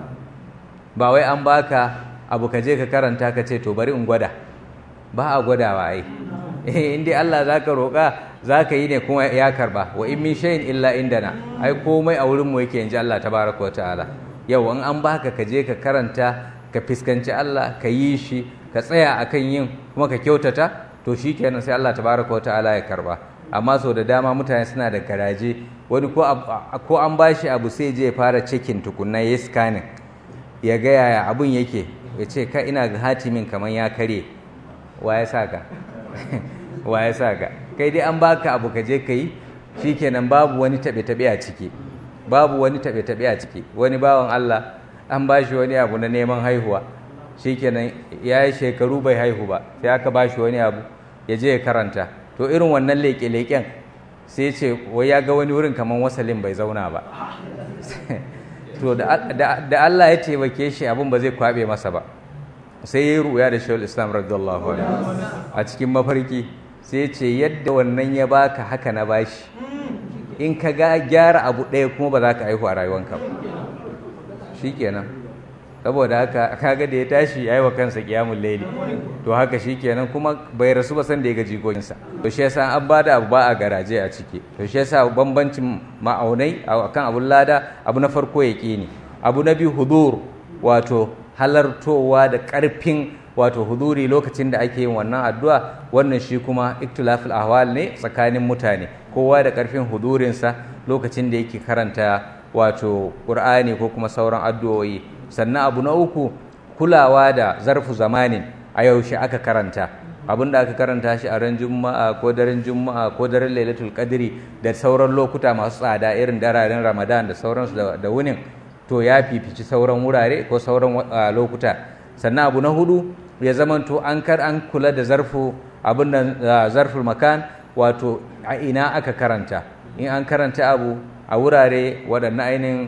[SPEAKER 2] ba wai an baka abu ka je ka karanta ka ce to bari in gwada ba a gwadawa ai in dai Allah za ka roƙa za ka yi ne kuma ya karba wa in min shay'in illa indana ai komai a wurin mu yake inji Allah tabaraka wa ta'ala yau in an baka ka je ka karanta ka fiskanci Allah ka yi shi ka tsaya akan yin kuma ka kyautata to shikenan sai Allah tabaraka wa ta'ala ya karba amma sau da dama mutane suna da garaje wani ko an bashi abu sai je ya fara cikin tukunna ya scanning ya ga yaya abun yake ya ce ka ina ga hatimin kamar ya kare wa ya sa ka wa ya sa ka kai dai an baka abu ka je ka yi shikenan babu wani taɓe-taɓe a ciki babu wani taɓe-taɓe a ciki wani bawan Allah an ba shi wani abu na neman haihuwa shikenan ya yi shekaru bai haihu ba sai aka ba shi wani abu ya je ya karanta to irin wannan leƙe-leƙen sai ce wai ya ga wani wurin kamar wasalin bai zauna ba to da Allah ya taimake shi abin ba zai kwabe masa ba sai ya yi ruya da shawul islam radiyallahu anhu a cikin mafarki sai ce yadda wannan ya baka haka na bashi in ka ga gyara abu ɗaya kuma ba za ka aihu a rayuwanka ba shikenan saboda haka kaga da ya tashi ya yi wa kansa kiyamun laili to haka shikenan kuma bai rasu ba san da ya ga jikokinsa to shi yasa an ba da abu ba a garaje a ciki to shi yasa bambancin ma'aunai akan abun lada abu na farko ya ne abu na biyu hudur wato halartowa da ƙarfin wato huduri lokacin da ake yin wannan addu'a wannan shi kuma iktilafil ahwal ne tsakanin mutane kowa da ƙarfin hudurinsa lokacin da yake karanta wato ƙur'ani ko kuma sauran addu'o'i sannan abu na uku kulawa da zarfu zamanin a yaushe aka karanta abin da aka karanta shi a ran juma'a ko daren juma'a ko daren lailatul qadri da sauran lokuta masu tsada irin dararen ramadan da sauransu da wunin to ya fifici sauran wurare ko sauran lokuta sannan abu na hudu ya zamanto an kar an kula da zarfu abin da zarful makan wato a ina aka karanta in an karanta abu a wurare waɗannan ainihin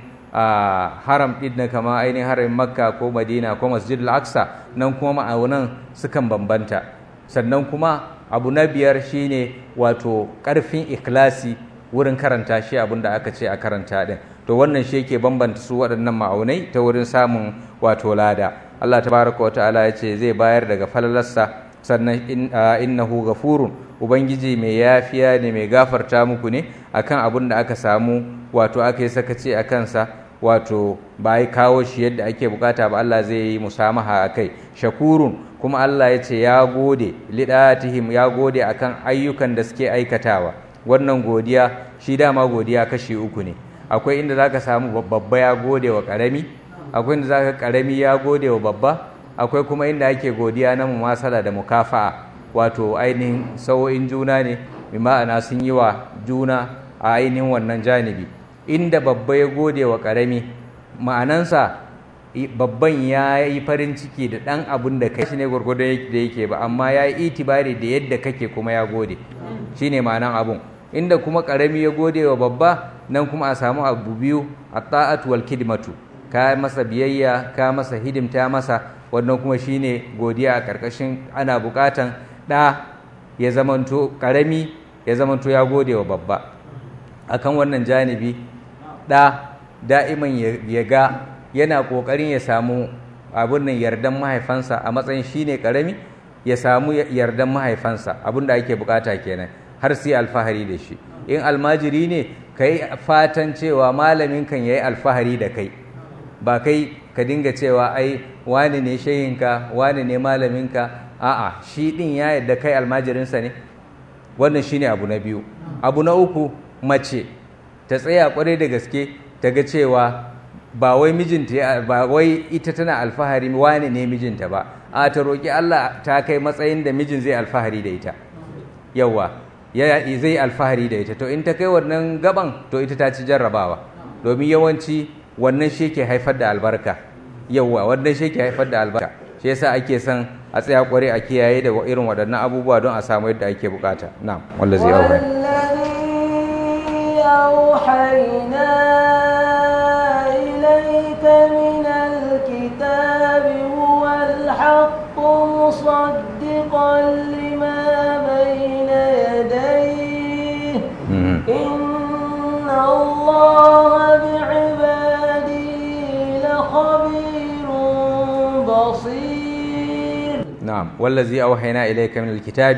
[SPEAKER 2] haram ɗin na kama ainihin haramin makka ko madina ko masjid al-aqsa nan kuma ma'aunan sukan bambanta sannan kuma abu na biyar shine wato ƙarfin ikhlasi wurin karanta shi abin da aka ce a karanta ɗin to wannan shi yake bambanta su waɗannan ma'aunai ta wurin samun wato lada Allah tabaraka wa ta'ala ya ce zai bayar daga falalarsa sannan innahu ghafurun ubangiji mai yafiya ne mai gafarta muku ne akan abin da aka samu wato aka yi sakaci a kansa wato ba yi kawo shi yadda ake bukata ba Allah zai yi musamaha a kai shakurun kuma Allah ya ce ya gode lidatihim ya gode akan ayyukan da suke aikatawa wannan godiya shi dama godiya kashi uku ne akwai inda zaka samu babba ya gode wa karami akwai inda zaka karami ya gode wa babba akwai kuma inda ake godiya na mumasala da mukafa'a wato ainihin sau'in juna ne bi ma'ana sun yi wa juna a ainihin wannan janibi inda babba ya gode wa karami ma'anansa babban ya yi farin ciki da ɗan abin da kai shi ne gwargwadon da yake ba amma ya yi itibari da yadda kake kuma ya gode shine ma'anan abun inda kuma karami ya gode wa babba nan kuma a samu abu biyu a ta'atu wal kidmatu ka masa biyayya ka masa hidimta masa wannan kuma shine godiya a karkashin ana bukatan ɗa ya zamanto karami ya zamanto ya gode wa babba akan wannan janibi ɗa da'iman ya ga yana ƙoƙarin ya samu abin nan yardan mahaifansa a matsayin shine karami ya samu yardan mahaifansa abin da ake bukata kenan har sai alfahari da shi in almajiri ne ka yi fatan cewa malamin kan ya yi alfahari da kai ba kai ka dinga cewa ai wani ne shehinka wani ne malaminka a'a shi din ya yadda kai almajirinsa ne wannan shine abu na biyu abu na uku mace ta tsaya kwarai da gaske ta ga cewa ba wai mijinta ba wai ita tana alfahari wani ne mijinta ba a ta roƙi Allah ta kai matsayin da mijin zai alfahari da ita yawa ya zai alfahari da ita to in ta kai wannan gaban to ita ta ci jarrabawa domin yawanci wannan shi ke haifar da albarka yawa wannan shi ke haifar da albarka shi yasa ake son a tsaya kware a kiyaye da irin waɗannan abubuwa don a samu yadda ake bukata na'am wanda zai aure
[SPEAKER 1] أوحينا إليك من الكتاب هو الحق مصدقا لما بين يديه إن الله بعباده لخبير بصير
[SPEAKER 2] نعم والذي أوحينا إليك من الكتاب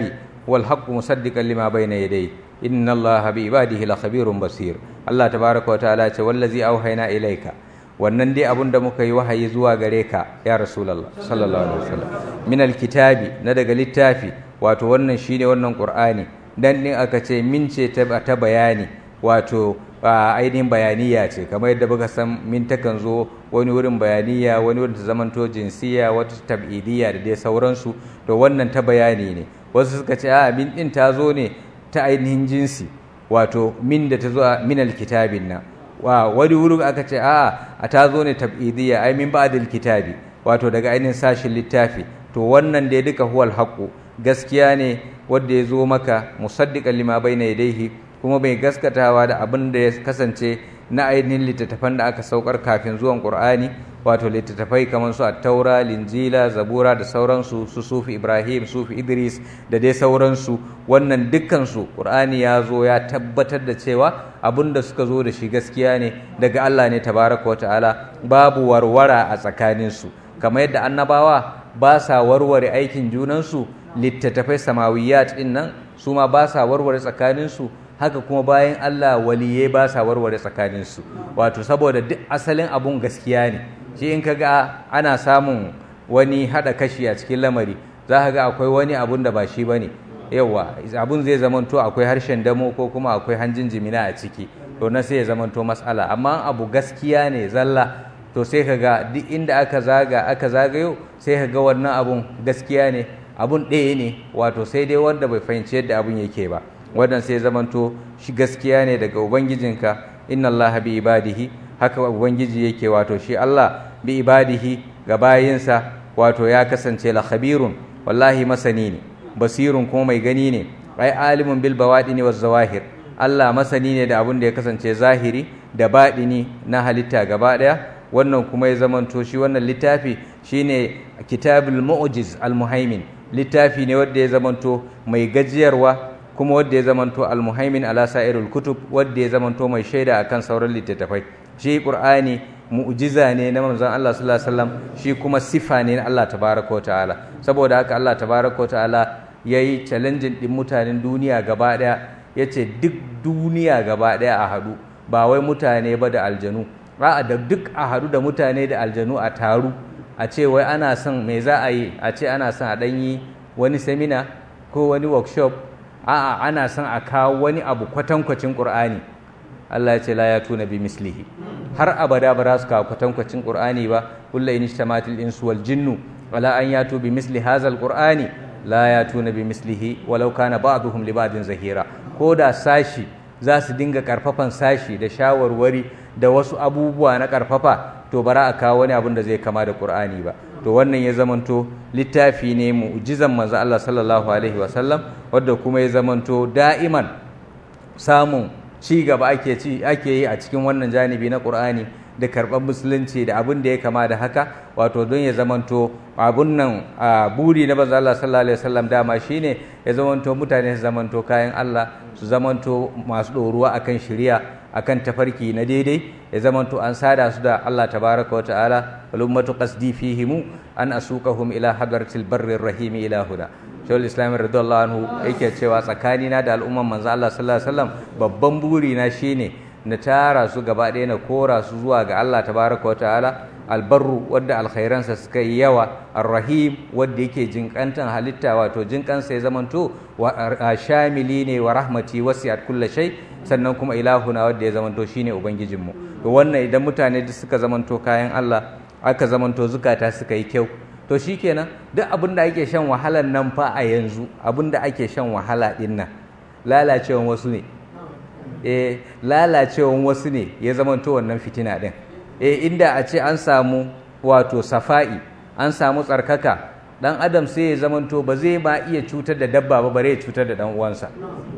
[SPEAKER 2] wal haqqu musaddiqan lima bayna yadayhi inna allaha bi ibadihi lakhabirun basir Allah tabaraka wa ta'ala ce wallazi auhayna ilaika wannan dai abun da muka yi wahayi zuwa gare ka ya rasulullah sallallahu alaihi wasallam min alkitabi na daga littafi wato wannan shine wannan qur'ani dan din aka ce min ce ta bayani wato ainihin bayaniya ce kamar yadda muka san min takan zo wani wurin bayaniya wani wurin ta zamanto jinsiya wata tab'idiyya da dai sauransu to wannan ta bayani ne wasu suka ce a min din ta zo ne ta ainihin jinsi wato min da ta zo a min alkitabin nan wa wani wurin aka ce a a ta zo ne tab'idiyya ai min ba'dil kitabi wato daga ainihin sashin littafi to wannan dai duka huwal haqqu gaskiya ne wanda ya zo maka musaddiqan lima bayna yadayhi kuma mai gaskatawa da abin da ya kasance na ainihin littattafan da aka saukar kafin zuwan Qur'ani wato littattafai kamar su Attaura, Linjila, Zabura da sauransu su Sufi Ibrahim, Sufi Idris da dai sauransu wannan dukkansu Qur'ani ya zo ya tabbatar da cewa abin da suka zo da shi gaskiya ne daga Allah ne tabaraka wa ta'ala babu warwara a tsakaninsu kamar yadda annabawa ba sa warware aikin junansu littattafai samawiyat din nan su ma ba sa warware tsakaninsu haka kuma bayan Allah waliye ba sa warware tsakaninsu wato saboda duk asalin abun gaskiya ne shi in kaga ana samun wani hada kashi a cikin lamari za ka ga akwai wani abun da ba shi ba ne yawa abun zai zamanto akwai harshen damo ko kuma akwai hanjin jimina a ciki to na sai ya zamanto matsala amma abu gaskiya ne zalla to sai ka ga duk inda aka zaga aka zagayo sai ka ga wannan abun gaskiya ne abun ɗaya ne wato sai dai wanda bai fahimci yadda abun yake ba wannan sai zamanto shi gaskiya ne daga ubangijinka inna Allah bi ibadihi haka ubangiji yake wato shi Allah bi ibadihi ga bayinsa wato ya kasance la khabirun wallahi masani ne basirun kuma mai gani ne ai alimun bil bawadini waz zawahir Allah masani ne da abin da ya kasance zahiri da baɗini na halitta gaba ɗaya wannan kuma ya zamanto shi wannan littafi shine kitabul mu'jiz al muhaimin littafi ne wanda ya zamanto mai gajiyarwa kuma wadda ya zamanto almuhaimin ala sa'irul kutub wadda ya zamanto mai shaida akan sauran littattafai shi qur'ani mu'jiza ne na manzon Allah sallallahu alaihi wasallam shi kuma sifa ne na Allah tabaraka wa ta'ala saboda haka Allah tabaraka wa ta'ala yayi challenging din mutanen duniya gaba daya yace duk duniya gaba daya a hadu ba wai mutane ba da aljanu a'a da duk a hadu da mutane da aljanu a taru a ce wai ana son me za a yi a ce ana son a ɗanyi wani semina ko wani workshop a'a ana son a kawo wani abu kwatankwacin ƙur'ani Allah ya ce la ya tuna bi mislihi har abada ba za su kawo kwatankwacin ƙur'ani ba kullu in ishtamatil insu wal jinnu wala an yatu bi misli hazal qur'ani la ya tuna bi mislihi walau kana ba'duhum li ba'din zahira ko da sashi za su dinga karfafan sashi da shawarwari da wasu abubuwa na karfafa to bara a kawo wani abin da zai kama da Qur'ani ba to wannan ya zamanto littafi ne mu'jizan manzo Allah sallallahu alaihi wa sallam wanda kuma ya zamanto da'iman samun ci gaba ake ci ake yi a cikin wannan janibi na Qur'ani da karɓar musulunci da abin da ya kama da haka wato don ya zamanto abun nan buri na manzo Allah sallallahu alaihi wasallam dama shine ya zamanto mutane su zamanto kayan Allah su zamanto masu ɗoruwa akan shari'a akan tafarki na daidai ya zamanto an sada su da Allah tabaraka wa ta'ala wal ummatu qasdi fihim an asuqahum ila hadratil barrir rahim ila huda shawul islam radiyallahu anhu yake cewa tsakanina da al'umman manzo Allah sallallahu alaihi wasallam babban buri na shine na tara su gaba ɗaya na kora su zuwa ga Allah tabaraka wa ta'ala albarru wadda alkhairansa suka yi yawa arrahim wadda yake jinkantan halitta wato jinkansa ya zamanto shamili ne wa rahmati wasi'at kulli shay sannan kuma ilahuna wadda ya zamanto shine ubangijinmu to wannan idan mutane duk suka zamanto kayan Allah aka zamanto zukata suka yi kyau to shikenan duk abin da ake shan wahalan nan fa a yanzu abin da ake shan wahala din nan lalacewan wasu ne eh lalacewan wasu ne ya zamanto wannan fitina din eh inda a ce an samu wato safa'i an samu tsarkaka dan adam sai ya zamanto ba zai ma iya cutar da dabba ba bare ya cutar da dan uwansa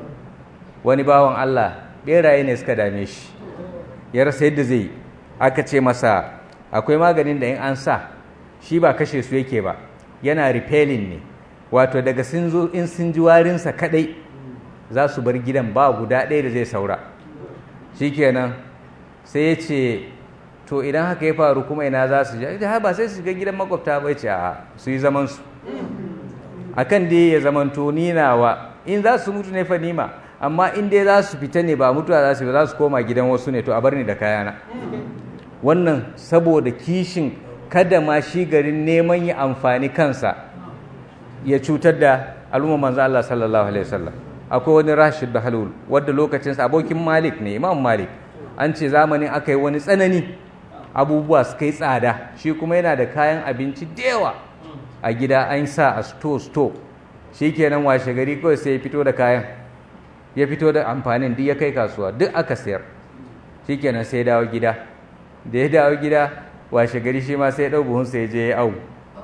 [SPEAKER 2] wani bawan Allah beraye ne suka dame shi ya rasa yadda zai aka ce masa akwai maganin da in an sa shi ba kashe su yake ba yana repelling ne wato daga sun zo in sun ji warinsa kadai za su bar gidan ba guda ɗaya da zai saura shikenan sai ya ce to idan haka ya faru kuma ina za su je ba sai su ga gidan makwabta ba ce a su yi zaman su akan dai ya zamanto ni nawa in za su mutu ne fa nima amma in dai za su fita ne ba mutuwa za su ba za su koma gidan wasu ne to a bar ni da kayana wannan saboda kishin kada ma shi garin neman yi amfani kansa ya cutar da al'umma manzo Allah sallallahu alaihi wasallam akwai wani Rashid da Halul wanda lokacinsa abokin Malik ne Imam Malik an ce zamanin aka yi wani tsanani abubuwa suka yi tsada shi kuma yana da kayan abinci da yawa a gida an sa a sto sto shi kenan washe gari kawai sai ya fito da kayan ya fito da amfanin duk ya kai kasuwa duk aka sayar shi kenan sai ya dawo gida da ya dawo gida washe gari shi ma sai ya ɗau buhunsa ya je ya au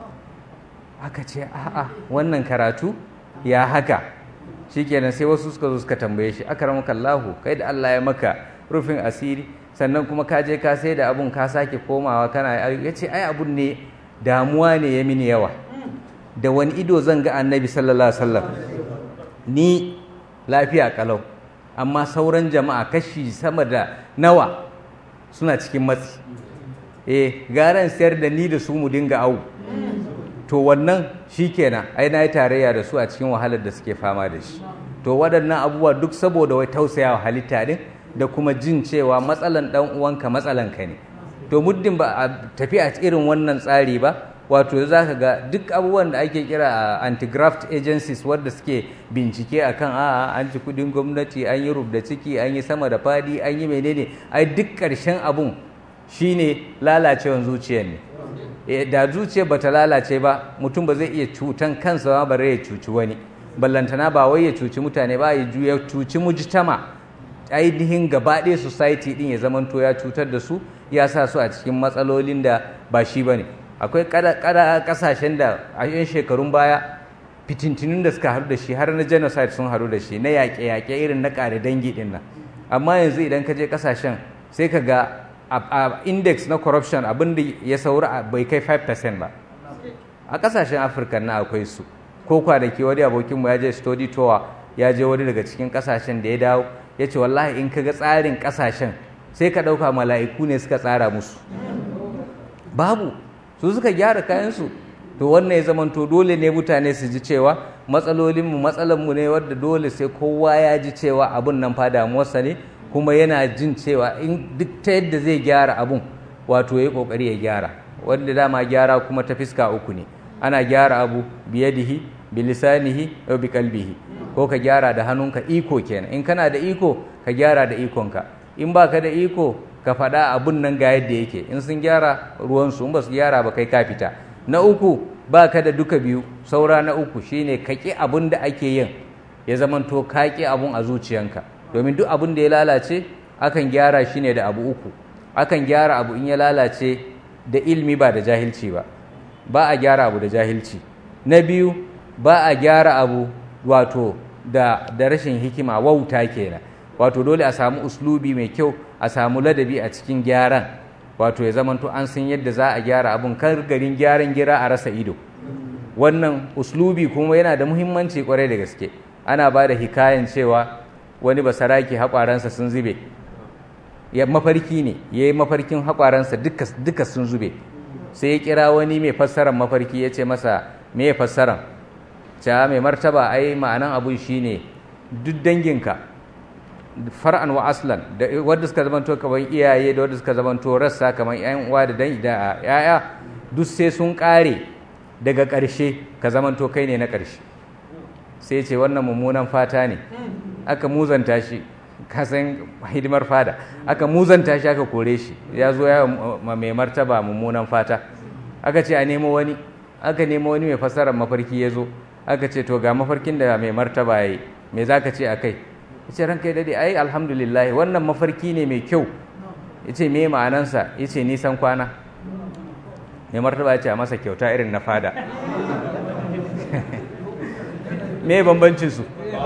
[SPEAKER 2] aka ce a'a wannan karatu ya haka shi kenan sai wasu suka zo suka tambaye shi aka ramuka Allahu kai da Allah ya maka rufin asiri sannan kuma ka je ka sai da abun ka sake komawa kana ya ce ai abun ne damuwa ne ya mini yawa da wani ido zan ga annabi sallallahu alaihi wasallam ni lafiya kalau amma sauran jama'a kashi sama da nawa suna cikin matsi eh garan sayar da ni da su mu dinga au to wannan shikenan ai na yi tarayya da su a cikin wahalar da suke fama da shi to waɗannan abubuwa duk saboda wai tausayawa halitta din da kuma jin cewa matsalan dan uwanka matsalan ka ne to muddin ba a tafi a irin wannan tsari ba wato za ka ga duk abubuwan da ake kira anti-graft agencies wadda suke bincike akan a an ci kudin gwamnati an yi rubda ciki an yi sama da fadi an yi menene ai duk ƙarshen abun shine lalacewan zuciyar ne da zuciyar bata lalace ba mutum ba zai iya cutan kansa ba bare ya cuci wani ballantana ba wai ya cuci mutane ba ya cuci mujtama ainihin gaba ɗaya society din ya zamanto ya cutar da su ya sa su a cikin matsalolin da ba shi ba ne akwai kasashen da a yan shekarun baya fitintinun da suka haɗu da shi har na genocide sun haɗu da shi na yaƙe-yaƙe irin na ƙare dangi ɗin nan amma yanzu idan ka je kasashen sai ka ga a index na corruption abin da ya saura bai kai 5% ba a kasashen afirka na akwai su ko kwanaki wani abokinmu ya je study tour ya je wani daga cikin kasashen da ya dawo ya ce wallahi in ka ga tsarin kasashen sai ka ɗauka mala'iku ne suka tsara musu babu su suka gyara kayansu to wannan ya zamanto dole ne mutane su ji cewa matsalolinmu matsalanmu ne wadda dole sai kowa ya ji cewa abun nan fa damuwarsa ne kuma yana jin cewa in duk ta yadda zai gyara abun wato ya kokari ya gyara wanda dama gyara kuma ta fiska uku ne ana gyara abu biyadihi bilisanihi wa bi kalbihi ko ka gyara da hannunka iko kenan in kana da iko ka gyara da ikonka in baka da iko ka faɗa abun nan ga yadda yake in sun gyara ruwansu in ba su gyara ba kai ka fita na uku ba ka da duka biyu saura na uku shine ka ƙi abun da ake yin ya zamanto ka ƙi abun a zuciyanka domin duk abun da ya lalace akan gyara shi ne da abu uku akan gyara abu in ya lalace da ilmi ba da jahilci ba ba a gyara abu da jahilci na biyu ba a gyara abu wato da, da rashin hikima wauta kenan wato dole a samu uslubi mai kyau a samu ladabi a cikin gyaran wato ya zamanto an san yadda za a gyara abun kar garin gyaran gira a rasa ido wannan uslubi kuma yana da muhimmanci kwarai da gaske ana ba da hikayen cewa wani basaraki haƙwaransa sun zube ya mafarki ne ya yi mafarkin haƙwaransa duka sun zube sai ya kira wani mai fassarar mafarki ya ce masa me fassaran cewa mai martaba ai ma'anan abun shine duk danginka far'an wa aslan da wanda suka zamanto kamar iyaye da wanda suka zamanto rassa kamar yan uwa da dan da yaya duk sai sun kare daga ƙarshe ka zamanto kai ne na ƙarshe sai ce wannan mummunan fata ne aka muzanta shi kasan hidimar fada aka muzanta shi aka kore shi ya zo ya mai martaba mummunan fata aka ce a nemo wani aka nemo wani mai fassarar mafarki ya zo aka ce to ga mafarkin da mai martaba ya yi me za ka ce a kai ya ce ranka ya dade ai alhamdulillah wannan mafarki ne mai kyau ya ce me ma'anansa ya ce nisan kwana mai martaba ya ce a masa kyauta irin na fada me bambancinsu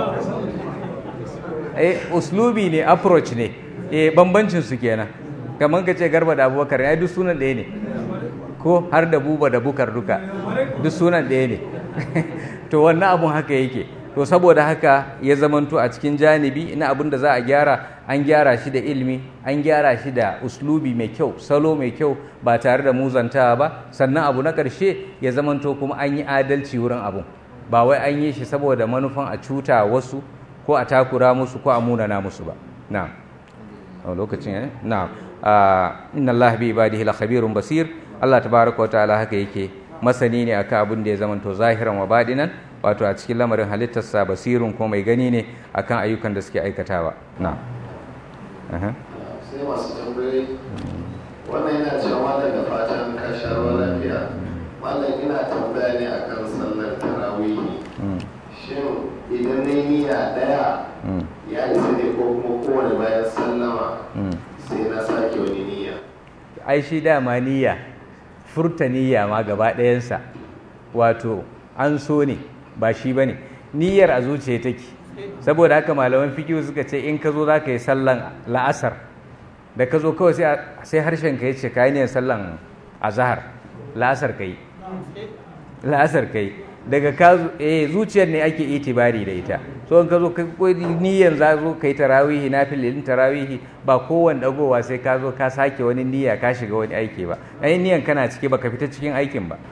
[SPEAKER 2] eh uslubi ne approach ne eh bambancinsu kenan kamar ka ce garba da abubakar ya duk sunan ɗaya ne ko har da buba da bukar duka duk sunan ɗaya ne to wannan abun haka yake to saboda haka ya zamanto a cikin janibi na abin da za a gyara an gyara shi da ilimi an gyara shi da uslubi mai kyau salo mai kyau ba tare da muzantawa ba sannan abu na ƙarshe ya zamanto kuma an yi adalci wurin abun ba wai an yi shi saboda manufan a cuta wasu ko a takura musu ko a munana musu ba na'am a lokacin ne na'am inna Allah bi ibadihi la khabirun basir Allah tabaraka wa ta'ala haka yake masani ne akan abin da ya zamanto zahiran wa badinan wato a cikin lamarin halittarsa basirun ko mai gani ne akan ayyukan da suke aikatawa na'am
[SPEAKER 3] sai masu tambayoyi wannan yana cewa daga fatan ka sha ruwa lafiya malam ina tambaya ne akan sallar tarawihi shin idan na niyya daya ya isa ne ko kuma kowane bayan sallama sai na sake wani niyya
[SPEAKER 2] ai shi dama niyya furta niyya ma gaba ɗayansa wato an so ne ba shi ba ne niyyar a zuciya take saboda haka malaman fikiyu suka ce in ka zo za ka yi sallan la'asar da ka zo kawai sai harshen ka yi ce ka yi niyyar sallan azahar la'asar ka yi la'asar ka yi daga ka eh zuciyar ne ake itibari da ita so in ka zo ka niyyar za zo ka yi tarawihi na filin tarawihi ba kowane dagowa sai ka zo ka sake wani niyya ka shiga wani aiki ba ai niyyar kana ciki ba ka fita cikin aikin ba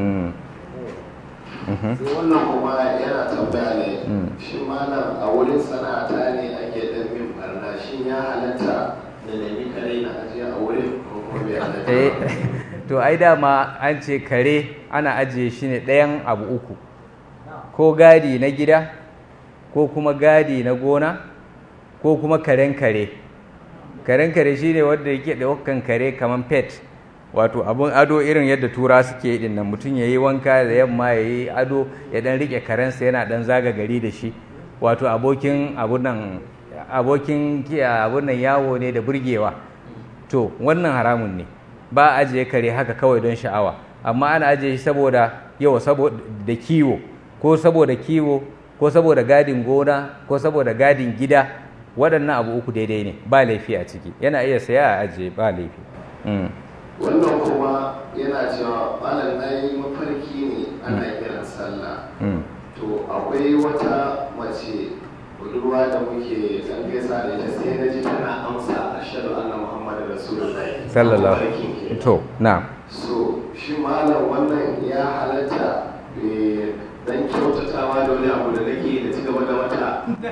[SPEAKER 3] sai wannan kuma yana tambaya ne shi malam a wurin sana'ata ne ake dan min barna shin ya halatta da nemi kare na ajiye a wurin ko kuma bai halatta
[SPEAKER 2] to ai dama an ce kare ana ajiye shi ne ɗayan abu uku ko gadi na gida ko kuma gadi na gona ko kuma karen kare karen kare shi ne wanda yake da wakan kare kamar pet wato abun ado irin yadda tura suke yi dinnan mutum ya yi wanka da yamma ya yi ado ya dan rike karensa yana dan zaga gari da shi wato abokin abunan abokin abunan yawo ne da burgewa to wannan haramun ne ba ajiye kare haka kawai don sha'awa amma ana ajiye shi saboda yawa saboda kiwo ko saboda kiwo ko saboda gadin gona ko saboda gadin gida waɗannan abu uku daidai ne ba laifi a ciki yana iya saya a ajiye ba laifi
[SPEAKER 3] wannan kuma yana cewa malam na yi mafarki ne ana kiran sallah to akwai wata mace budurwa da muke dan gaisa da ita sai na ji tana amsa ashhadu anna muhammadar rasulullahi
[SPEAKER 2] sallallahu to na
[SPEAKER 3] so shi malam wannan ya halatta dan kyautatawa da wani abu da nake da ci gaba da mata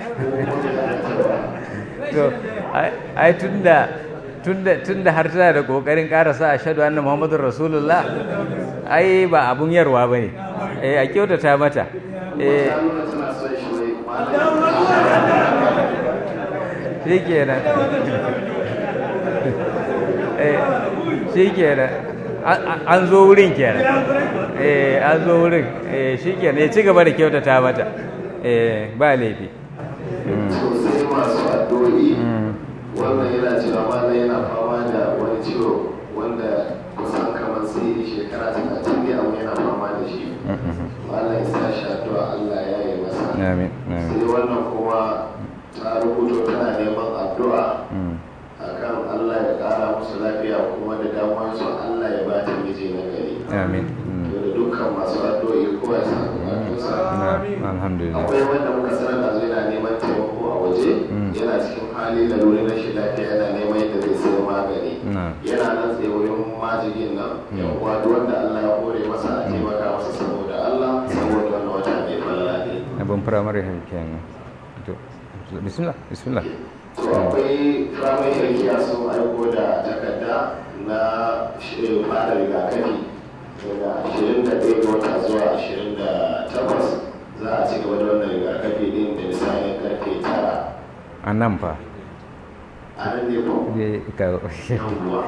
[SPEAKER 2] to ai tunda tunda tunda har tana da kokarin karasa ashhadu anna muhammadur rasulullah ai ba abun yarwa bane eh a kyautata mata eh shi kenan shi kenan an zo wurin kenan eh an zo wurin eh shi kenan ya ci gaba da kyautata mata eh ba laifi
[SPEAKER 3] sosai masu addu'o'i wannan yana cewa mana yana fama da wani ciwo wanda kusan kamar sai shekara talatin ne amma yana fama da shi malam ya sa shi addu'a Allah ya yi masa
[SPEAKER 2] amin
[SPEAKER 3] sai wannan kuma ta rubuto tana neman addu'a akan Allah ya kara musu lafiya kuma da damuwar su Allah ya ba ta miji na gari
[SPEAKER 2] amin
[SPEAKER 3] to da dukkan masu addu'o'i kowa ya sa bukatunsa
[SPEAKER 2] alhamdulillah
[SPEAKER 3] akwai wanda muka sanar da zai na neman taimako a waje yana cikin hali da lura na shi lafiya yana neman yadda zai sayi magani yana nan tsaye wurin majigin nan yan uwa duk wanda Allah ya hore masa a taimaka masa saboda Allah saboda wannan wata mai falala ne
[SPEAKER 2] abin firamare kenan to bismillah bismillah
[SPEAKER 3] to akwai firamare harkiya sun aiko da takarda na shirin fara rigakafi daga 21 ga wata zuwa 28 za a ci gaba da wannan rigakafi din da misalin karfe 9
[SPEAKER 2] a nan fa
[SPEAKER 3] a nan ne ko yawwa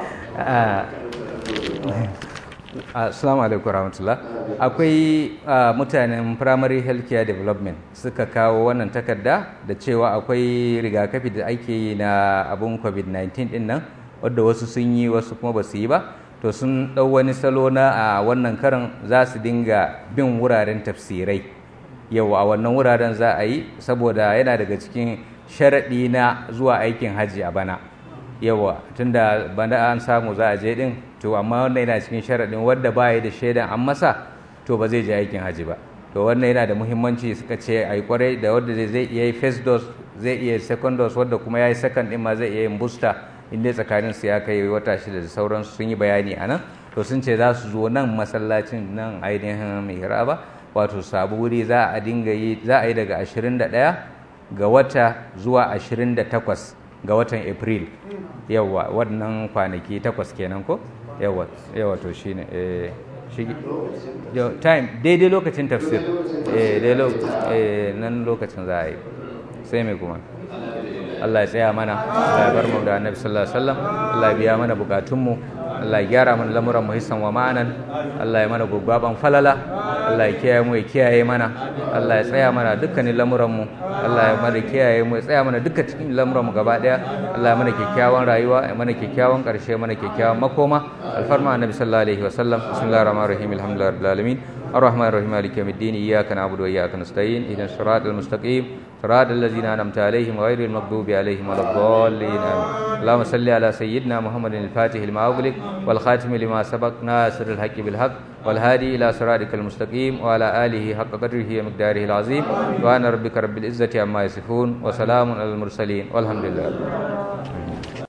[SPEAKER 2] Assalamu alaikum warahmatullah. Akwai mutanen Primary Healthcare Development suka kawo wannan takarda da cewa akwai rigakafi da ake yi na abun COVID-19 din nan wadda wasu sun yi wasu kuma ba su yi ba. To sun ɗau wani salo na a wannan karan za su dinga bin wuraren tafsirai. Yau a wannan wuraren za a yi saboda yana daga cikin sharaɗi na zuwa aikin hajji a bana. Yawa tunda bana an samu za a je din to amma wannan yana cikin sharaɗin wadda ba ya da shaidan an masa to ba zai je aikin haji ba to wannan yana da muhimmanci suka ce a yi kwarai da wadda zai iya yi first dose zai iya second dose wadda kuma ya yi second ɗin ma zai iya yin booster inda tsakanin su ya kai wata shida da sauransu sun yi bayani a nan to sun ce za su zo nan masallacin nan ainihin mihraba wato sabu wuri za a dinga yi za a yi daga 21 ga wata zuwa 28 ga watan april yawa wannan kwanaki takwas kenan ko yawa yawa to shine eh shi yo time daidai lokacin tafsir eh daidai lokacin eh nan lokacin za a yi sai mai kuma Allah ya tsaya mana Allah ya bar mu da Annabi sallallahu alaihi wasallam Allah ya biya mana bukatunmu Allah ya gyara mana lamuran mu hissan wa ma'anan Allah ya mana gugbaban falala Allah ya kiyaye mu ya kiyaye mana Allah ya tsaya mana dukkanin lamuran mu Allah ya mana kiyaye mu ya tsaya mana dukkan cikin lamuran mu gaba daya Allah ya mana kyakkyawan rayuwa ya mana kyakkyawan karshe mana kyakkyawan makoma alfarma Annabi sallallahu alaihi wasallam bismillahir rahmanir rahim alhamdulillahi rabbil alamin الرحمن الرحيم مالك يوم الدين إياك نعبد وإياك نستعين إذن الصراط المستقيم صراط الذين أنعمت عليهم غير المغضوب عليهم ولا الضالين آمين اللهم صل على سيدنا محمد الفاتح لما أغلق والخاتم لما سبق ناصر الحق بالحق والهادي إلى صراطك المستقيم وعلى آله حق قدره ومقداره العظيم وأنا ربك رب العزة عما يصفون وسلام على المرسلين والحمد لله